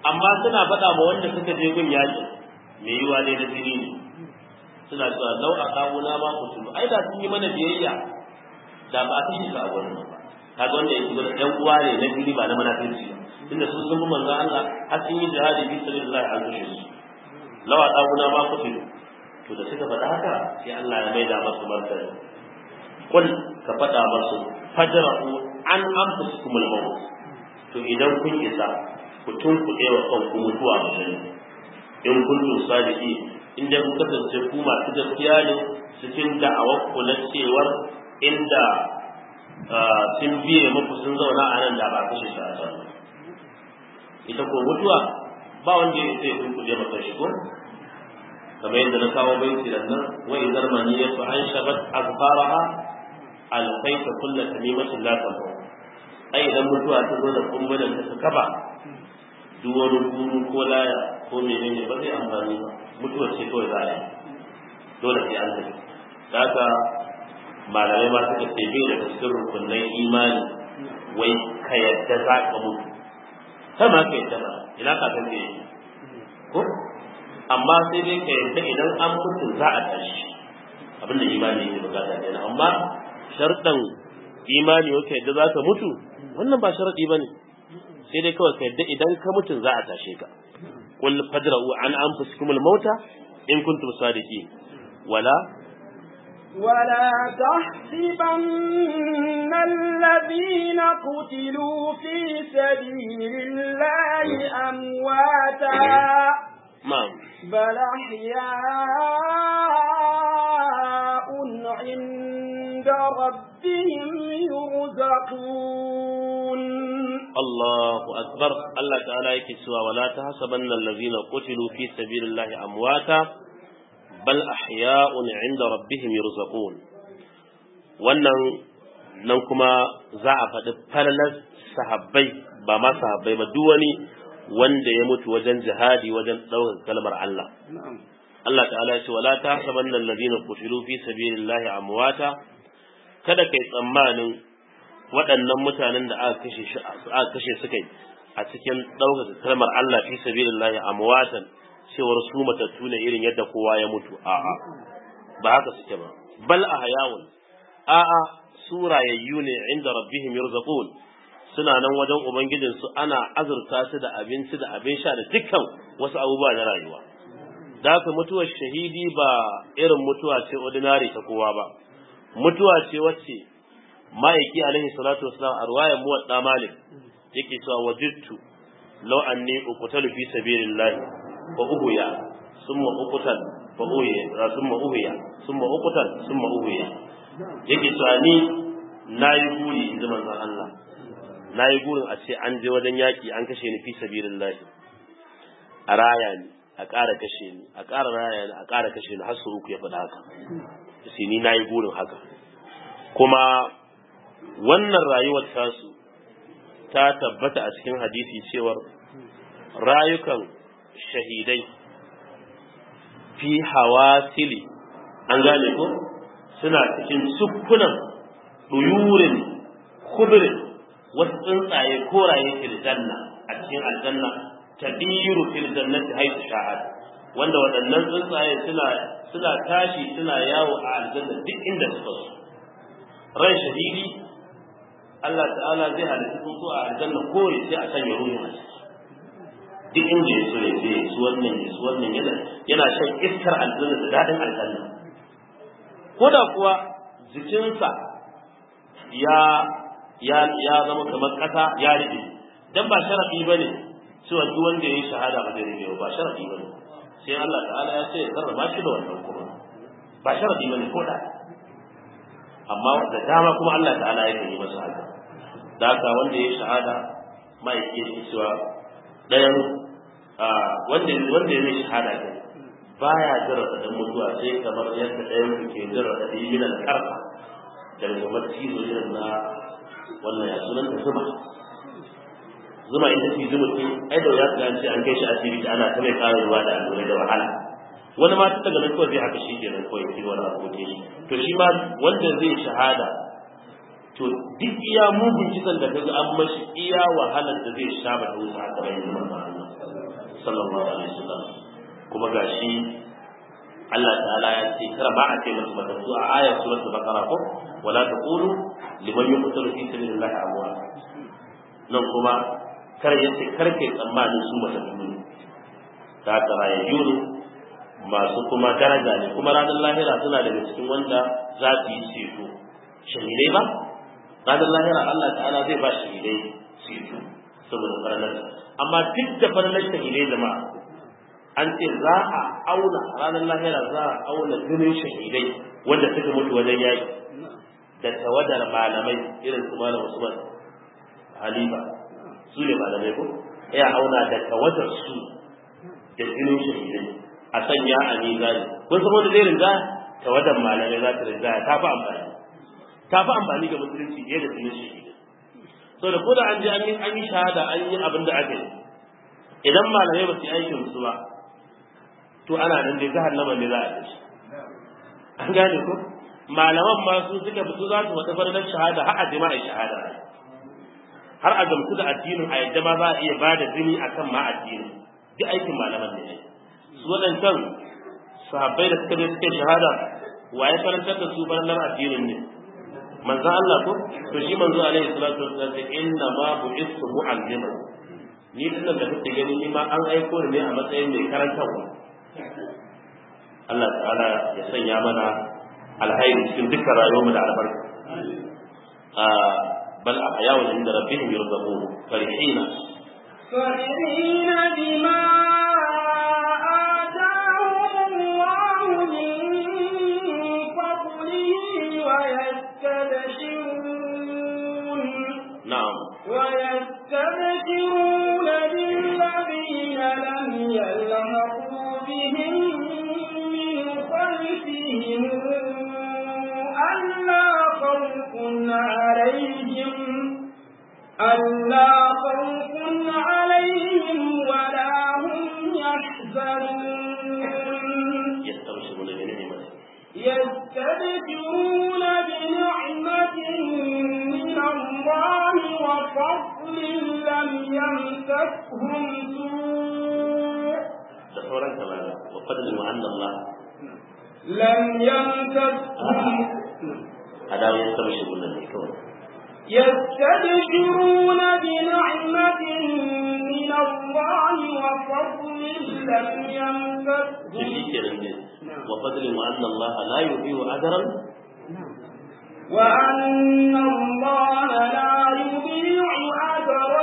amma suna faɗa ma wanda suka je gun yaƙi mai yiwa dai na jini ne suna cewa lau a kawuna ma ku tulu ai da sun yi mana biyayya da ba a kashe su a gurin ba kaga wanda yake gurin ɗan uwa ne na jini ba na munafirci ba tunda sun sun bi manzon Allah har sun yi jihadi fi sabilillah an kashe su lau a kawuna ma ku tulu to da suka faɗa haka sai Allah ya maida masu martani kul ka faɗa masu fadra'u an anfusikumul maut to idan kun isa ku tunkuɗe wa kanku mutuwa a in kuntum sadiki in dai kun kasance ku masu gaskiya ne cikin da'awar ku na cewar inda sun biye muku sun zauna a nan da ba kashe su a can ita ko mutuwa ba wanda ya sai kun kuje maka shi ko kamar yadda na kawo baiti da nan wa idar maniyatu an shabat azfaraha alfaita kullu tamimatin la tafu ai idan mutuwa ta zo da kumbulan ta kaba duk wani guru ko laya ko menene ba zai amfani ba mutuwar ce kawai za a yi dole sai an tafi da haka malamai ma suka ce bai daga cikin rukunan imani wai ka yadda za ka mutu kai ma ka yadda ba ina ka san me ko amma sai dai ka yadda idan an mutu za a tashi abinda imani yake bukata kenan amma sharɗan imani wata yadda za ka mutu wannan ba sharaɗi ba ne sai dai kawai ka yadda idan ka mutu za a tashe ka qul fadra'u an anfusikum al-mauta in kuntum sadiqin wala ولا تحسبن الذين قتلوا في سبيل الله أمواتا na'am بل أحياء عند ربهم يرزقون Allahu akbar Allah ta'ala yake cewa wala tahsabanna allazina qutilu fi sabilillahi amwata bal ahya'un 'inda rabbihim yurzaqun wannan nan kuma za a faɗi falalar sahabbai ba ma sahabbai ba duk wani wanda ya mutu wajen jihadi wajen ɗaukar kalmar Allah Allah ta'ala ya ce wala tahsabanna allazina qutilu fi sabilillahi amwata kada kai tsammanin waɗannan mutanen da aka kashe shi aka kashe su kai a cikin ɗaukaka kalmar Allah fi sabilillahi amwatan cewar su matattu ne irin yadda kowa ya mutu a'a ba haka suke ba bal ahyawun a'a su rayayyu ne inda rabbihim yurzaqun suna nan wajen ubangijin su ana azurta su da abinci da abin sha da dukkan wasu abubuwa na rayuwa da haka mutuwar shahidi ba irin mutuwa ce ordinary ta kowa ba mutuwa ce wacce ma'aiki alaihi salatu wasalam a ruwayan muwadda malik yake cewa wajidtu law anni uqtalu fi sabilillah fa uhuya summa uqtal fa uhuya summa uhuya summa uqtal summa uhuya yake cewa ni nayi guri inji manzon Allah nayi gurin a ce an je wajen yaki an kashe ni fi sabilillah a raya ni a ƙara kashe ni a ƙara raya ni a ƙara kashe ni har su uku ya faɗa haka sai ni nayi gurin haka kuma wannan rayuwar tasu ta tabbata a cikin hadisi cewar rayukan shahidai fi hawasili an gane ko suna cikin sukkunan duyurin kudurin wasu tsuntsaye koraye fil janna a cikin aljanna tadiru fil jannati haythu sha'at wanda waɗannan tsuntsaye suna suna tashi suna yawo a aljanna duk inda suka so ran shahidi Allah ta'ala zai halitta tsuntsu a aljanna kore sai a sanya ruhin a ciki duk inda ya so ya je ya su wannan ya su wannan yana yana shan iskar aljanna da daɗin aljanna ko da kuwa jikinsa ya ya ya zama kamar ƙasa ya rike dan ba sharadi bane cewa duk wanda ya yi shahada ba zai rike ba sharadi bane sai Allah ta'ala ya ce ya karrama shi da wannan kuma ba sharadi bane ko da amma da dama kuma Allah ta'ala ya yi masa haka da haka wanda ya shahada mai yake cewa ɗayan wanda wanda ya yi shahada ne baya jira da mutuwa sai kamar yadda ɗayan ku ke jira da yi min karfa da kamar cizo irin na wannan ya sunan ta zuma zuma ita ce zuma ce ai da ya ga ce an kai shi asibiti ana ta mai ƙara ruwa da allurai da wahala wani ma daga nan kawai zai haka shi ke nan kawai wani abu ke shi to shi ma wanda zai shahada to duk iya mugun kisan da kaga an mashi iya wahalar da zai sha ba ta wuce a gaban yin manzo Allah sallallahu alaihi wasallam kuma gashi Allah ta'ala ya ce kar ba a ce musu matattu a ayar suratul baqara ko wala taqulu liman yuqtalu fi sabilillahi amwat nan kuma kar ya ce kar kai tsammanin su matattu ne ta karayayyu ne masu kuma daraja ne kuma ranar lahira suna daga cikin wanda za su yi ceto shahidai ba ranar lahira Allah ta'ala zai ba shahidai ceto saboda faralar amma duk da faralar shahidai jama'a an ce za a auna ranar lahira za a auna jinin shahidai wanda suka mutu wajen yaki da tawadar malamai irin su malam Usman Halifa su ne malamai ko ya auna da tawadar su da jinin shahidai a sanya a mizani kun san wanda zai rinja tawadar malamai za ta rinja ta fi amfani ta fi amfani ga musulunci fiye da jinin shahidai so da koda an je an yi an yi shahada an yi abin da aka yi idan malamai ba su yi aikin su ba to ana nan dai jahannama ne za a tashi an gane ko malaman ma su suka fito za su wata farnar shahada har a jima'a shahada har a gamsu da addinin a yadda ma za a iya ba da jini a kan ma addinin duk aikin malaman ne su waɗancan sahabbai da suka je suke shahada wa ya karantar da su farnar addinin ne manzo Allah ko to shi manzo alaihi salatu wasallam inna ma bu'istu mu'allima ni dinnan da kake gani ni ma an aiko ni ne a matsayin mai karantarwa Allah ta'ala ya sanya mana alhairi cikin dukkan rayuwarmu da albarka bal a hayawa inda rabbihim yurzaqun farihina فرحين بما آتاهم الله من فضله ويستبشرون na'am ويستبشرون بالذين لم يلحقوا بهم من خلفهم ألا خوف عليهم ألا خوف عليهم ولا هم يحزنون yastabshiruna bi ni'mati يستبشرون بنعمة من الله وفضل لم يمسكهم سوء da sauran kamar wa fadlu anna Allah لم يمسكهم adawa yastabshiruna ne kawai يستبشرون بنعمة من الله وفضل لم to يمسكهم shi kenan ne wa fadlu anna Allah la yudhi'u ajran وأن الله لا يضيع أجر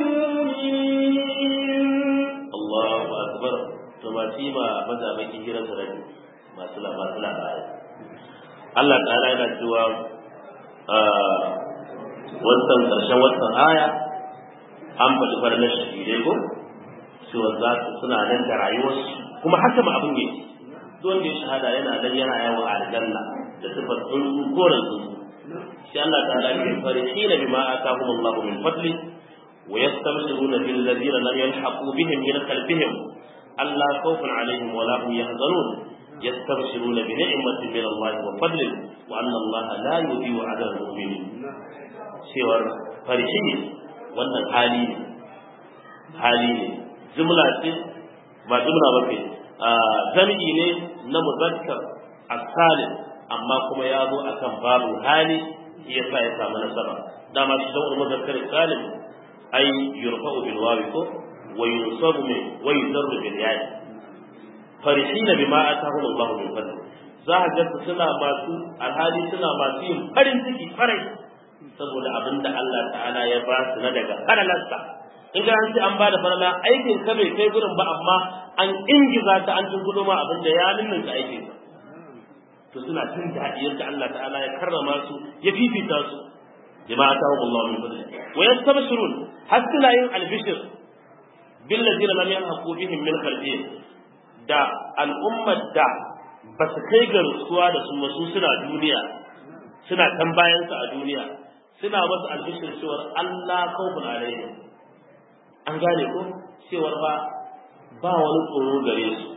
المؤمنين Allahu akbar to ba shi ba maza baki hirar da rabi masu la masu labari Allah ta'ala yana cewa ah, wannan karshen wannan aya an faɗi farnar shahidai ko cewa za su suna nan da rayuwarsu kuma haka ma abin yake duk wanda ya shahada yana nan yana yawo a aljanna da sifar tsuntsu koren tsuntsu sai Allah ta'ala ke farihina bima atahum Allah min fadli ويستبشرون بالذين لم يلحقوا بهم من خلفهم ألا خوف عليهم ولا هم يحزنون يستبشرون بنعمة من الله وفضل وأن الله لا يضيع أجر المؤمنين cewar farshe wannan hali ne hali ne jumla ce ba jumla ba ce jami'i ne na muzakkar asalin amma kuma ya zo akan babu hali shi yasa ya samu nasara dama shi da muzakkar salim ay yurfa'u bil wawi ko wa yunsabu min wa yuzarru bil ya'i farihina bima atahum Allah min fadli za a ga suna masu alhali suna masu yin farin ciki farai saboda abinda Allah ta'ala ya ba su na daga faralarsa in ga an ce an bada farala aikin ka bai kai gurin ba amma an ingiza ta an tungudo ma abinda ya ninninka aikin ka to suna jin daɗi yadda Allah ta'ala ya karrama su ya fifita su bima atahum Allah min fadli wa yastabshirun hasila yin albishir bil ladina lam yalhaqu bihim min khalfihim da al'ummar da ba su kai ga rutsuwa da su wasu suna duniya suna kan bayan su a duniya suna masu albishir cewar Allah khawfun alaihim an gane ko cewar ba ba wani tsoro gare su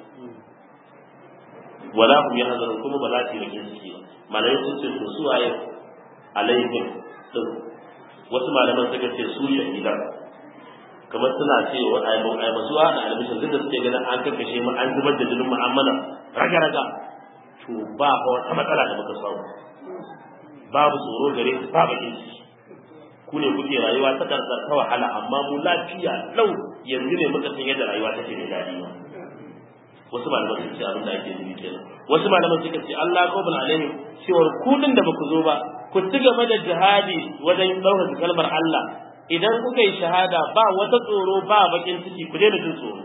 wala hum yahzanun kuma ba za su yi bakin ciki ba malamai sun ce to su waye alaihim din wasu malaman suka ce su shahidan kamar suna cewa ai masu wa da albishin duk da suke ganin an kakkashe mu an zubar da jinin mu'amala raga raga to ba ba wata matsala da muka samu babu tsoro gare su ba bakin ciki ku ne kuke rayuwa ta karkar ta wahala amma mu lafiya lau yanzu ne muka san yadda rayuwa take da daɗi ba wasu malaman sun ce abin da ake nufi kenan wasu malaman suka ce Allah qabul alaihim cewar ku din da baku zo ba ku ci gaba da jihadi wajen ɗaukar kalmar Allah idan kuka yi shahada ba wata tsoro ba bakin ciki ku daina jin tsoro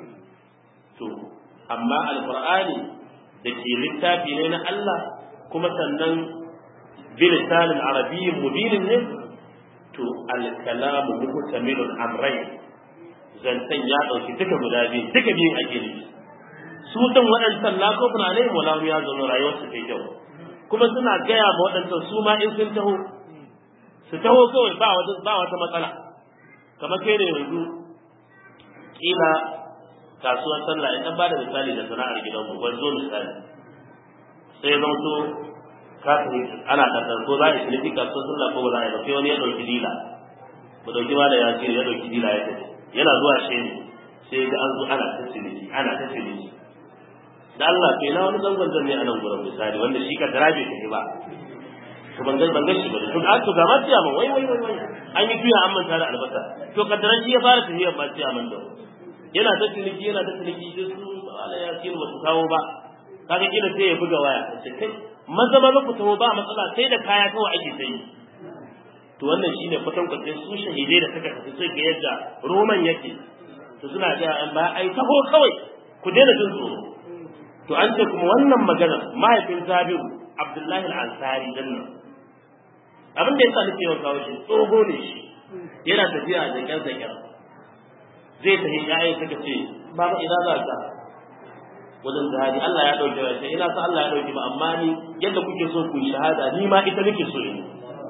to amma alqur'ani da ke littafi ne na Allah kuma sannan bilisanin arabiyyin mubinin ne to alkalamu muhtamilun amrai zantan ya dauki duka guda biyu duka biyun ake nufi su din waɗancan la kofin alaihim wala ya zauna rayuwar su kai kyau kuma suna gaya ma waɗancan su ma in sun taho su taho kawai ba wata ba wata matsala kamar kai ne yanzu kila kasuwar sallah in dan bada misali da sana'ar gidanmu ban zo misali sai zan so kafin ana kasar ko za a yi ciniki kasuwar sallah ko ba za a yi ba sai wani ya ɗauki dila ba ɗauki ma da ya ce ya ɗauki dila ya tafi yana zuwa shi ne sai ga an zo ana ta ciniki ana ta ciniki da Allah kai na wani zangon zan ne a nan gurin misali wanda shi ka dara bai tafi ba to ban ban gashi ba to a to ga ma tiya wai wai wai wai an yi tuya an manta da albasa to kaddaran shi ya fara tafiya ba tiya man da yana ta ciniki yana ta ciniki sai su Allah ya ce ba su kawo ba kaga kila sai ya buga waya sai kai maza maza ku taho ba matsala sai da kaya kawai ake sai to wannan shine kwatan kwatan su shahidai da suka tafi sai ga yadda roman yake to suna ga an ba ai taho kawai ku daina jin tsoro to an ce kuma wannan magana mahaifin Jabiru Abdullahi al-Ansari din nan abin da yasa nake yawan kawo shi tsoho ne shi yana tafiya da kyan zakar zai tafi yayin suka ce baba ina za ka wajen jihadi Allah ya dauke wa sai ina sa Allah ya dauke ba amma ni yadda kuke so ku shahada ni ma ita nake so in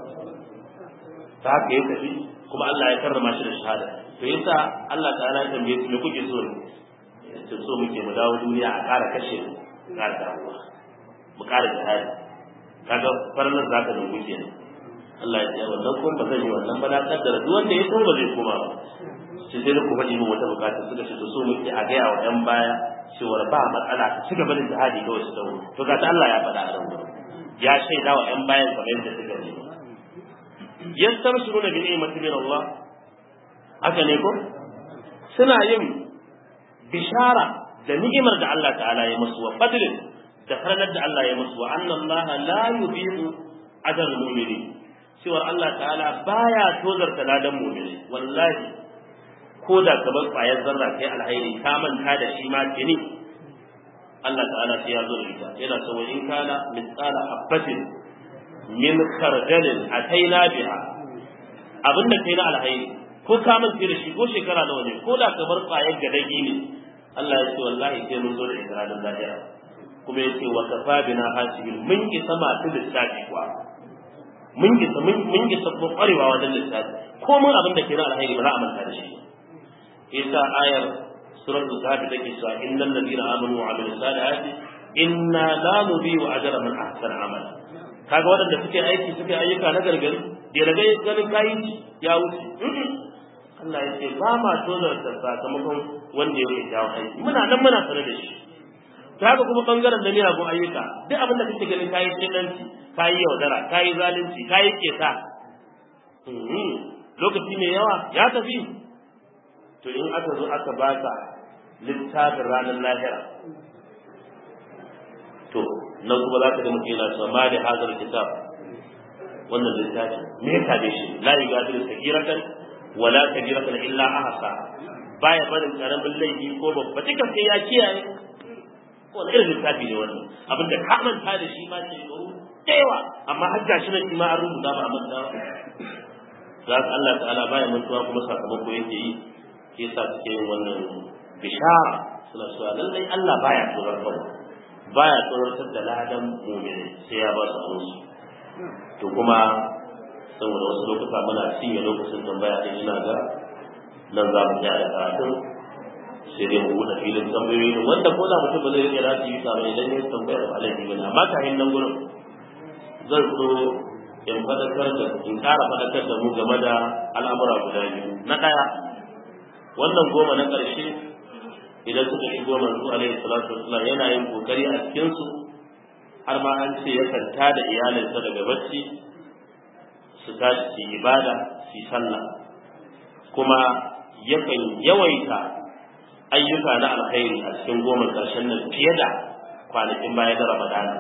ta haka ya tafi kuma Allah ya karrama shi da shahada to yasa Allah ta'ala ya tambaye su me kuke so ne to so muke mu dawo duniya a ƙara kashe mu ƙara dawowa mu ƙara jihadi kaga farnar zaka da kuke ne Allah ya ce wannan kuma ba zan yi wannan ba na kaddara duk wanda ya so ba zai koma ba sai dai ku faɗi min wata bukata suka ce to so muke a gaya wa ƴan baya cewar ba matsala ka ci gaba da jihadi kawai su dawo to ga ta Allah ya faɗa a nan gurin ya shaida wa ƴan bayan kamar yadda suka ne yastabshiruna bi ni'mati min Allah haka ne ko suna yin bishara da ni'imar da Allah ta'ala ya musu wa fadlin da faranar da Allah ya musu wa anna Allah la yudhi'u ajr al-mu'minin cewa Allah ta'ala baya tozarta ladan mu'mini wallahi ko da kamar ƙwayar zarra kai alhairi ka manta da shi ma tuni Allah ta'ala sai ya zo da ita yana so in kana misala habbatin min khardalin ataina biha abinda kai na alhairi ko ka manta da shi ko shekara nawa ne ko da kamar ƙwayar gadagi ne Allah ya ce wallahi sai mun zo da ita ranar lahira kuma ya ce wa kafa bina hasibin mun isa masu lissafi kuwa mun isa mun isa kwarewa wajen lissafi ko mun abin da ke na alhairi ba za a manta da shi yasa ayar suratul kahfi take cewa innal ladina amanu wa amilus salihati inna la nudhi'u ajra man ahsana amala kaga waɗanda suke aiki suke ayyuka na gargari da daga ganin kayi ya wuce Allah ya ce ba ma tozarta sakamakon wanda ya yi jawo aiki muna nan muna sanar da shi ta haka kuma bangaren da miyagun ayyuka duk abin da kake ganin kayi tsinanci kayi yaudara kayi zalunci kayi keta lokaci mai yawa ya tafi to in aka zo aka baka littafin ranar lahira to nan kuma za ka ga mutum yana cewa ma da hazar kitab wannan littafi me ya tabe shi la yugadiru sagiratan wala kabiratan illa ahsa baya barin karamin laifi ko babba duka sai ya kiyaye wani irin littafi ne wannan abinda ka manta da shi ma ce da yawa amma har gashi nan shi ma an rubuta ba a manta ba za ka Allah ta'ala baya mantuwa kuma sakamako yake yi shi yasa suke yin wannan bishara suna cewa lallai Allah baya tsoratar baya tsoratar da ladan mu'mini sai ya ba su amsu to kuma saboda wasu lokuta muna cinye lokacin tambaya din ina ga nan za mu tsaya da karatun sai dai mu buɗe filin tambayoyi wanda ko da mutum ba zai iya rafi yi kamar idan ya tambaya da alaihi bane amma kafin nan gurin zan so in fadakar da in ƙara fadakar da mu game da al'amura guda biyu na ɗaya wannan goma na ƙarshe idan suka shigo manzo alaihi salatu wasallam yana yin kokari a cikin su har ma an ce yakan tada iyalinsa daga bacci su tashi su ibada su sallah kuma yakan yawaita ayyuka na alkhairi a cikin goma ƙarshen nan fiye da kwanakin baya da ramadana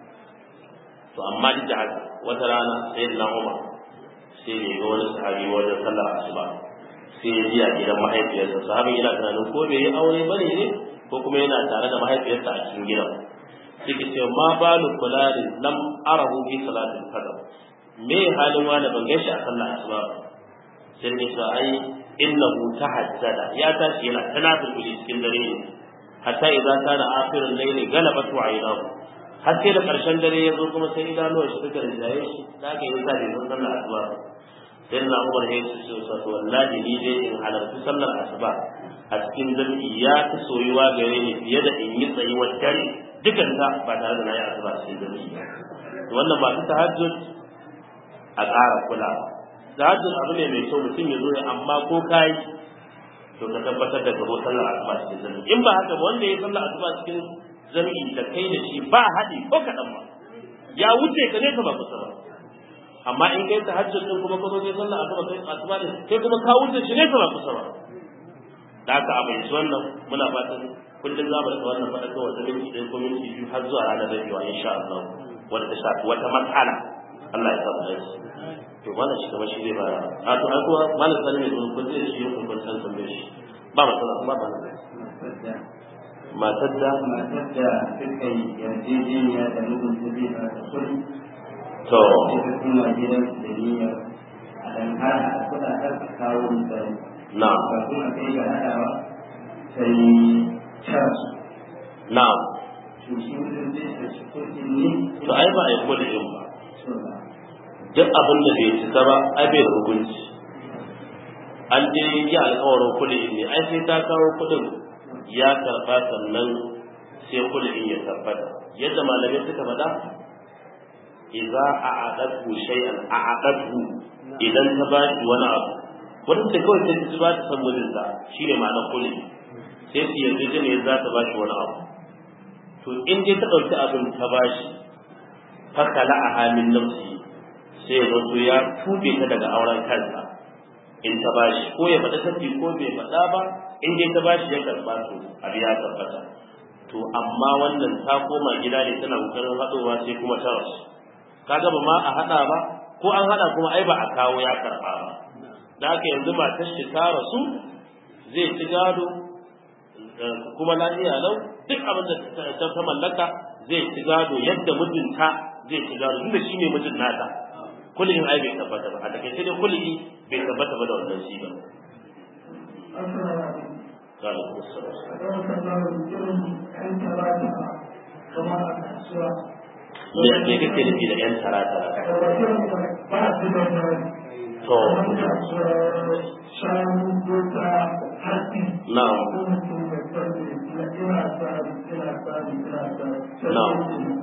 to amma duk da haka wata rana sai na umar sai ne ga wani sahabi wajen sallar asuba sai ya biya gidan mahaifiyarsa sahabin yana tunanin ko bai yi aure bane ne ko kuma yana tare da mahaifiyarsa a cikin gidan sai ke ce ma balu kularin lam arahu fi salatin fajr me halin wani ban gaishe a sallar asuba ba sai ne sa ai innahu tahajjada ya tashi yana tanafil cikin dare ne hatta idan kana akhirul layli galabatu aynahu har sai da karshen dare ya zo kuma sai idanuwar shi suka rinjaye shi da aka yi sa bai san sallar asuba sai na umar ya ce su sa to wallahi ni dai in halarci sallar asuba a cikin jami'i ya fi soyuwa gare ni fiye da in yi tsayuwar dare dukan ta ba tare da na yi asuba cikin jami'i to wannan ba ta tahajjud a ƙara kulawa tahajjud abu ne mai kyau mutum ya zo ya amma ko kai to ka tabbatar da gabo sallar asuba cikin jami'i in ba haka ba wanda ya sallar asuba cikin jami'i da kai da shi ba haɗi ko kaɗan ba ya wuce ka ne ka ba kusa ba amma in kai ta hajjar din kuma kuma kai sallah asuba kai asuba din kai kuma ka wuce shi ne ka ba kusa ba da haka a bai wannan muna fatan kullum za mu rika wannan faɗa ga wata minti ɗaya ko minti biyu har zuwa ranar rabewa insha Allah wanda ta shafi wata matsala Allah ya samu dace to wannan shi kamar shi zai ba a to ai kuma malam sani ne kun zai shi kun kun san tambaye shi ba matsala ba ba matar da matar da suka yi yarjejeniya da nufin su zai ba ta kudi to suka kuma gidan da niyyar a dan har a kudaden a kawo misali na ba kuma kai ga haɗawa sai charge na to shi mutum zai tashi kudin ne to ai ba a yi kullum ba so ba duk abin da bai cika ba ai bai da hukunci an je yi alkawarin kuɗi ne ai sai ta kawo kuɗin ya karɓa sannan sai kuɗin ya tabbata yadda malamai suka faɗa idza a'adatu shay'an a'adatu idan ta ba shi wani abu wanda da kawai sai ta ba ta san mijinta shine ma'anar kuɗi sai su yarda ne za ta ba shi wani abu to in dai ta ɗauki abin ta ba shi fakala a halin nafsi sai ya zo ya tube ta daga auren kansa in ta bashi ko ya faɗa tafi ko bai faɗa ba in dai ta bashi ya karɓa to abu ya tabbata to amma wannan ta koma gida ne tana kokarin haɗowa sai kuma ta rasu kaga ba ma a haɗa ba ko an haɗa kuma ai ba a kawo ya karɓa ba da haka yanzu matar shi ta rasu zai ci gado kuma lafiya lau duk abin da ta mallaka zai ci gado yadda mijinta zai ci gado tunda shi ne mijin nata kullum ai bai tabbata ba a takaice dai kullum bai tabbata ba da wannan shi ba قال me me kake nufi da yan tara tara to na'am na'am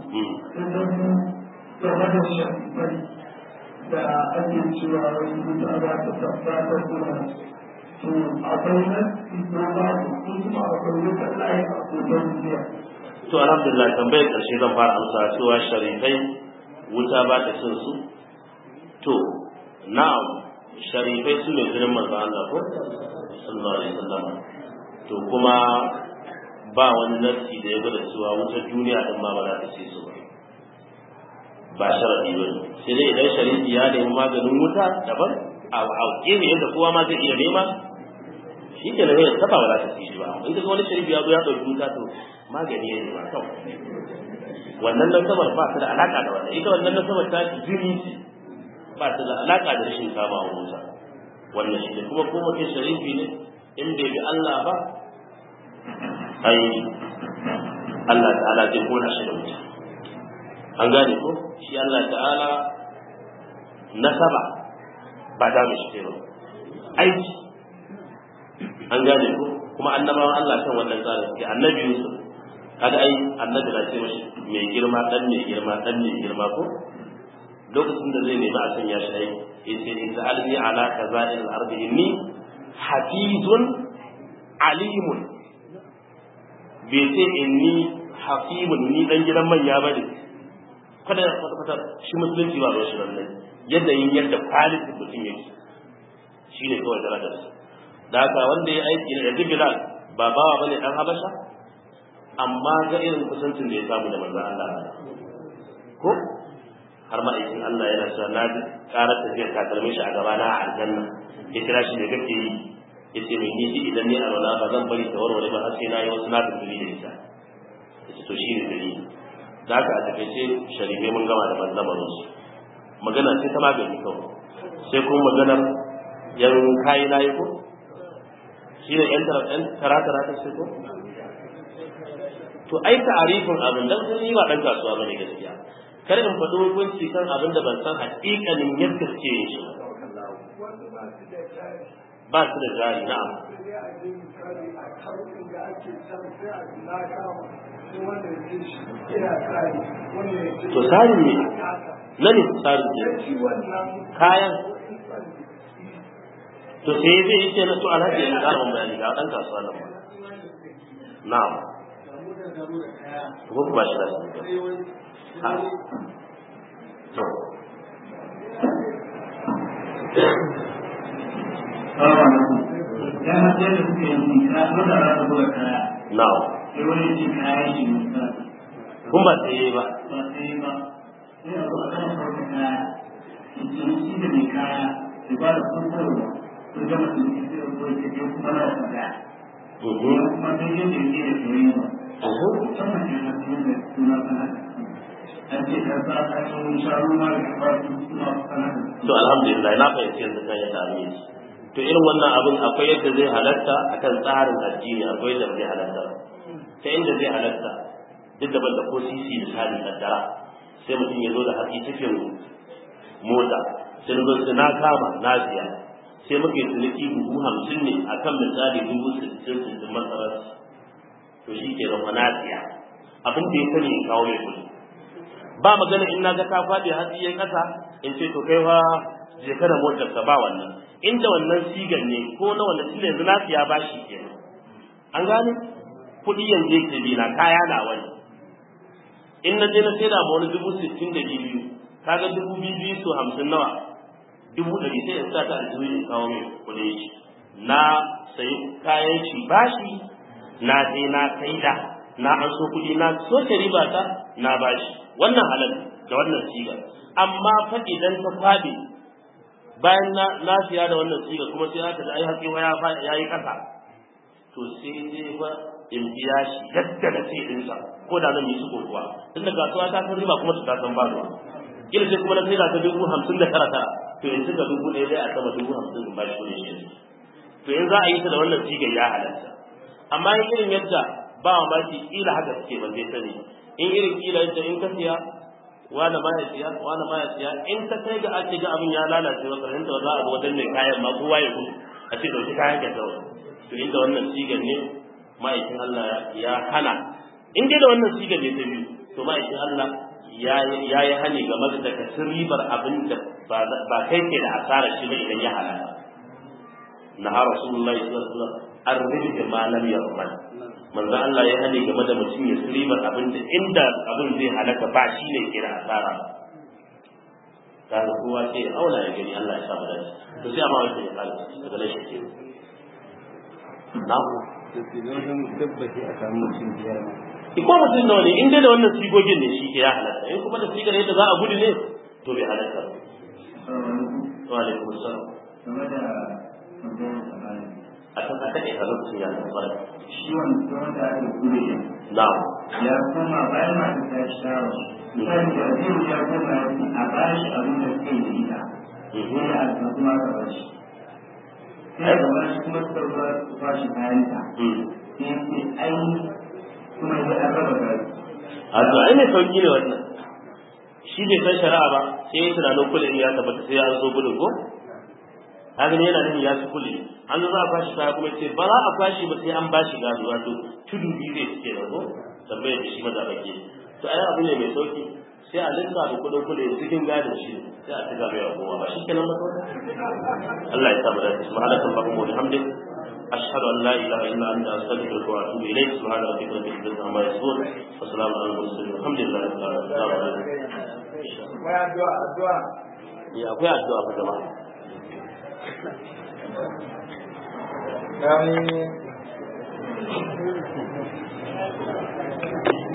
da ake cewa wani mutu ba ta tabbatar kuma to akwai nan ko ba ko kuma akwai wata layi a kotar duniya to alhamdulillah tambayar karshe zan fara amsa cewa sharifai wuta ba ta cin su to na'am sharifai su ne jinin manzon Allah ko sallallahu alaihi wasallam to kuma ba wani nassi da ya gwada cewa wutar duniya din ma ba za ta ce su ba ba sharadi ba ne sai dai idan sharifi ya nemi maganin wuta daban a gefe yadda kowa ma zai iya nema shi ke nan yadda ba za ta ci shi ba in ka wani sharifi ya zo ya ɗauki wuta to magani ya nema kawai wannan nasabar ba ta da alaƙa da wannan ita wannan nasabar ta jini ce ba ta da alaƙa da rashin kama wa wuta wannan shi ne kuma ko mutum sharifi ne in bai bi Allah ba ai Allah ta'ala zai kona shi da wuta an gane ko shi Allah ta'ala nasaba ba da mishi ba aiki an gane ko kuma annabawan Allah kan wannan tsarin suke annabi Yusuf kaga ai annabi na ce mashi mai girma dan mai girma dan mai girma ko lokacin da zai nemi a sanya shi ai yace in za'alni ala kaza'il ardi inni hafizun alimun bai ce inni hafimun ni dan gidan manya bane kada ya kwata kwata shi musulunci ba ruwan shi lallai yadda yin yadda kwalitin mutum yake shi ne kawai darajar su da haka wanda ya aiki da yanzu bilal ba bawa bane dan habasha amma ga irin kusancin da ya samu da manzon Allah ko har ma aikin Allah yana cewa na ji karar tafiyar takalmin shi a gaba na a aljanna ya kira shi da kake yi ya ce mai niji idan ne a rola ba zan bari ta warware ba har sai na yi wasu na tafi da ita ya ce to shi ne dalili da haka a takaice sharifai mun gama da manzamarin su magana ce ta magani kawai sai kuma maganar yan kayi layi ko shi ne yan tara-tara ta sai ko to ai ta'arifin abin dan sun yi wa dan kasuwa bane gaskiya kar in faɗi hukunci kan abin da ban san haƙiƙanin yadda suke yin shi ba su da jari na'am to tsarin ne na ne tsarin ne kayan to sai zai yi ce na to alhaji ya ƙara mun bayani ga ɗan kasuwa nan ba na'am ko kuma shi da su ha to Ya mace da suke yi ka wanda za ta zuwa kaya. na'am Sai wani ce kayan shi ne ka. kun ba sai ba Ba sai ba. Sai a zo a kama sauka kaya. Shi shi da mai kaya. Da ba da kurkurwa. Sun gama su ne sai a zo ya ce kuma na wata kaya. Mhm. Kuma sai yin da yake da soyayya ba. Mhm. Musamman ne na cikin da suna sana. An ce ka sa ka yi sharu ma da ba su suna sana. to alhamdulillah na fahimci yanzu kan yadda abin yake to irin wannan abin akwai yadda zai halatta akan tsarin addini akwai yadda zai halatta ta inda zai halatta duk da banda ko sisi da sadi kaddara sai mutum ya zo da hatsi cikin mota sai zo su na kama na siya sai muka yi ciniki buhu hamsin ne akan misali dubu sittin sittin masarar to shi ke zama na siya abin da ya sani in kawo mai kuɗi ba magana in na ga ka faɗi hatsi ya kasa in ce to kai fa je ka da motar ka ba wannan inda wannan sigan ne ko na wannan sigan yanzu na siya bashi kenan an gane kuɗi yanzu yake bi na kaya na wani in na je na sai da ma wani dubu sittin da biyu kaga dubu biyu biyu so hamsin nawa dubu ɗari sai in sa ta aljihu in kawo mai kuɗin shi na sayi kayan shi bashi na je na saida na an so kuɗi na soke riba ta na bashi wannan halal da wannan siga amma fa idan ta kwabe bayan na na siya da wannan siga kuma sai aka ji ai haƙi ya fa yayi ƙasa to sai dai fa in biya shi yadda na sai ɗinsa ko da zan yi su kuwa tunda kasuwa ta san riba kuma ta san ba ruwa kila sai kuma na sai da ta dubu hamsin da tara tara to yanzu ga dubu ɗaya zai a sama dubu hamsin in ba shi kuɗin shi to in za a yi ta da wannan sigar ya halatta amma in irin yadda ba mamaki kila haka suke ban zai sani in irin kila yadda in ka siya wani ma ya siya wani ma ya siya in ta kai ga ake ga abin ya lalace wa karshen da za a zo wajen mai kayan ma kowa ya gudu a ce dauki kayan ka zaune to inda wannan sigar ne ma'aikin Allah ya hana in dai da wannan sigar ne ta biyu to ma'aikin Allah ya yi hani game da ka ribar abin da ba kai ke da asarar shi ba idan ya halaka na ha rasulullahi sallallahu alaihi wasallam arzik ma lam yarman manzo Allah ya hade game da mutum ya ribar abin da inda abin zai halaka ba shi ne ke da asara kaga kowa sai ya auna ya gani Allah ya sa mu dace to sai amma wani ya kala daga nan shi ke na tabbaci a samu mutum biyar ma. ko mutum nawa ne in dai da wannan sigogin ne shi ke ya halatta in kuma da sigar yadda za a gudu ne to bai halatta ba wa alaikum assalam Game da tambayar tsamani. a kan aka ɗaya lokacin ya zama fara Shi wanda aka gure na'am ya koma bayan masu ta shawo. Misali da zai ya koma ya ce a ba shi abin da suke da ita. Ko ya alfa kuma ka ba shi. Sai ka ba shi kuma suka ba su ba shi kayan ta. Mm. Sai ya ce ai kuma ya an raba gari. a to ai mai sauki ne wannan shi bai san shari'a ba sai ya tunanin kulin ya tabbata sai ya zo gudun ko haka ne yana nufin ya ci kuli an zo za a kwashi kaya kuma ce ba za a kwashi ba sai an bashi gado wato tudu biyu zai cike da ko tambayar da shi maza bake to ai abu ne mai sauki sai a lissa da kudin kuli cikin gadon shi sai a tuga mai rabuwa ba shi kenan ba kawai Allah ya samu dace subhanaka allahumma wa bihamdik أشهد أن لا إله إلا أنت أستغفرك وأتوب إليك سبحان ربك رب العزة عما يصفون وسلام على المرسلين والحمد لله رب العالمين السلام عليكم ya akwai addu'a fa jama'a Amin.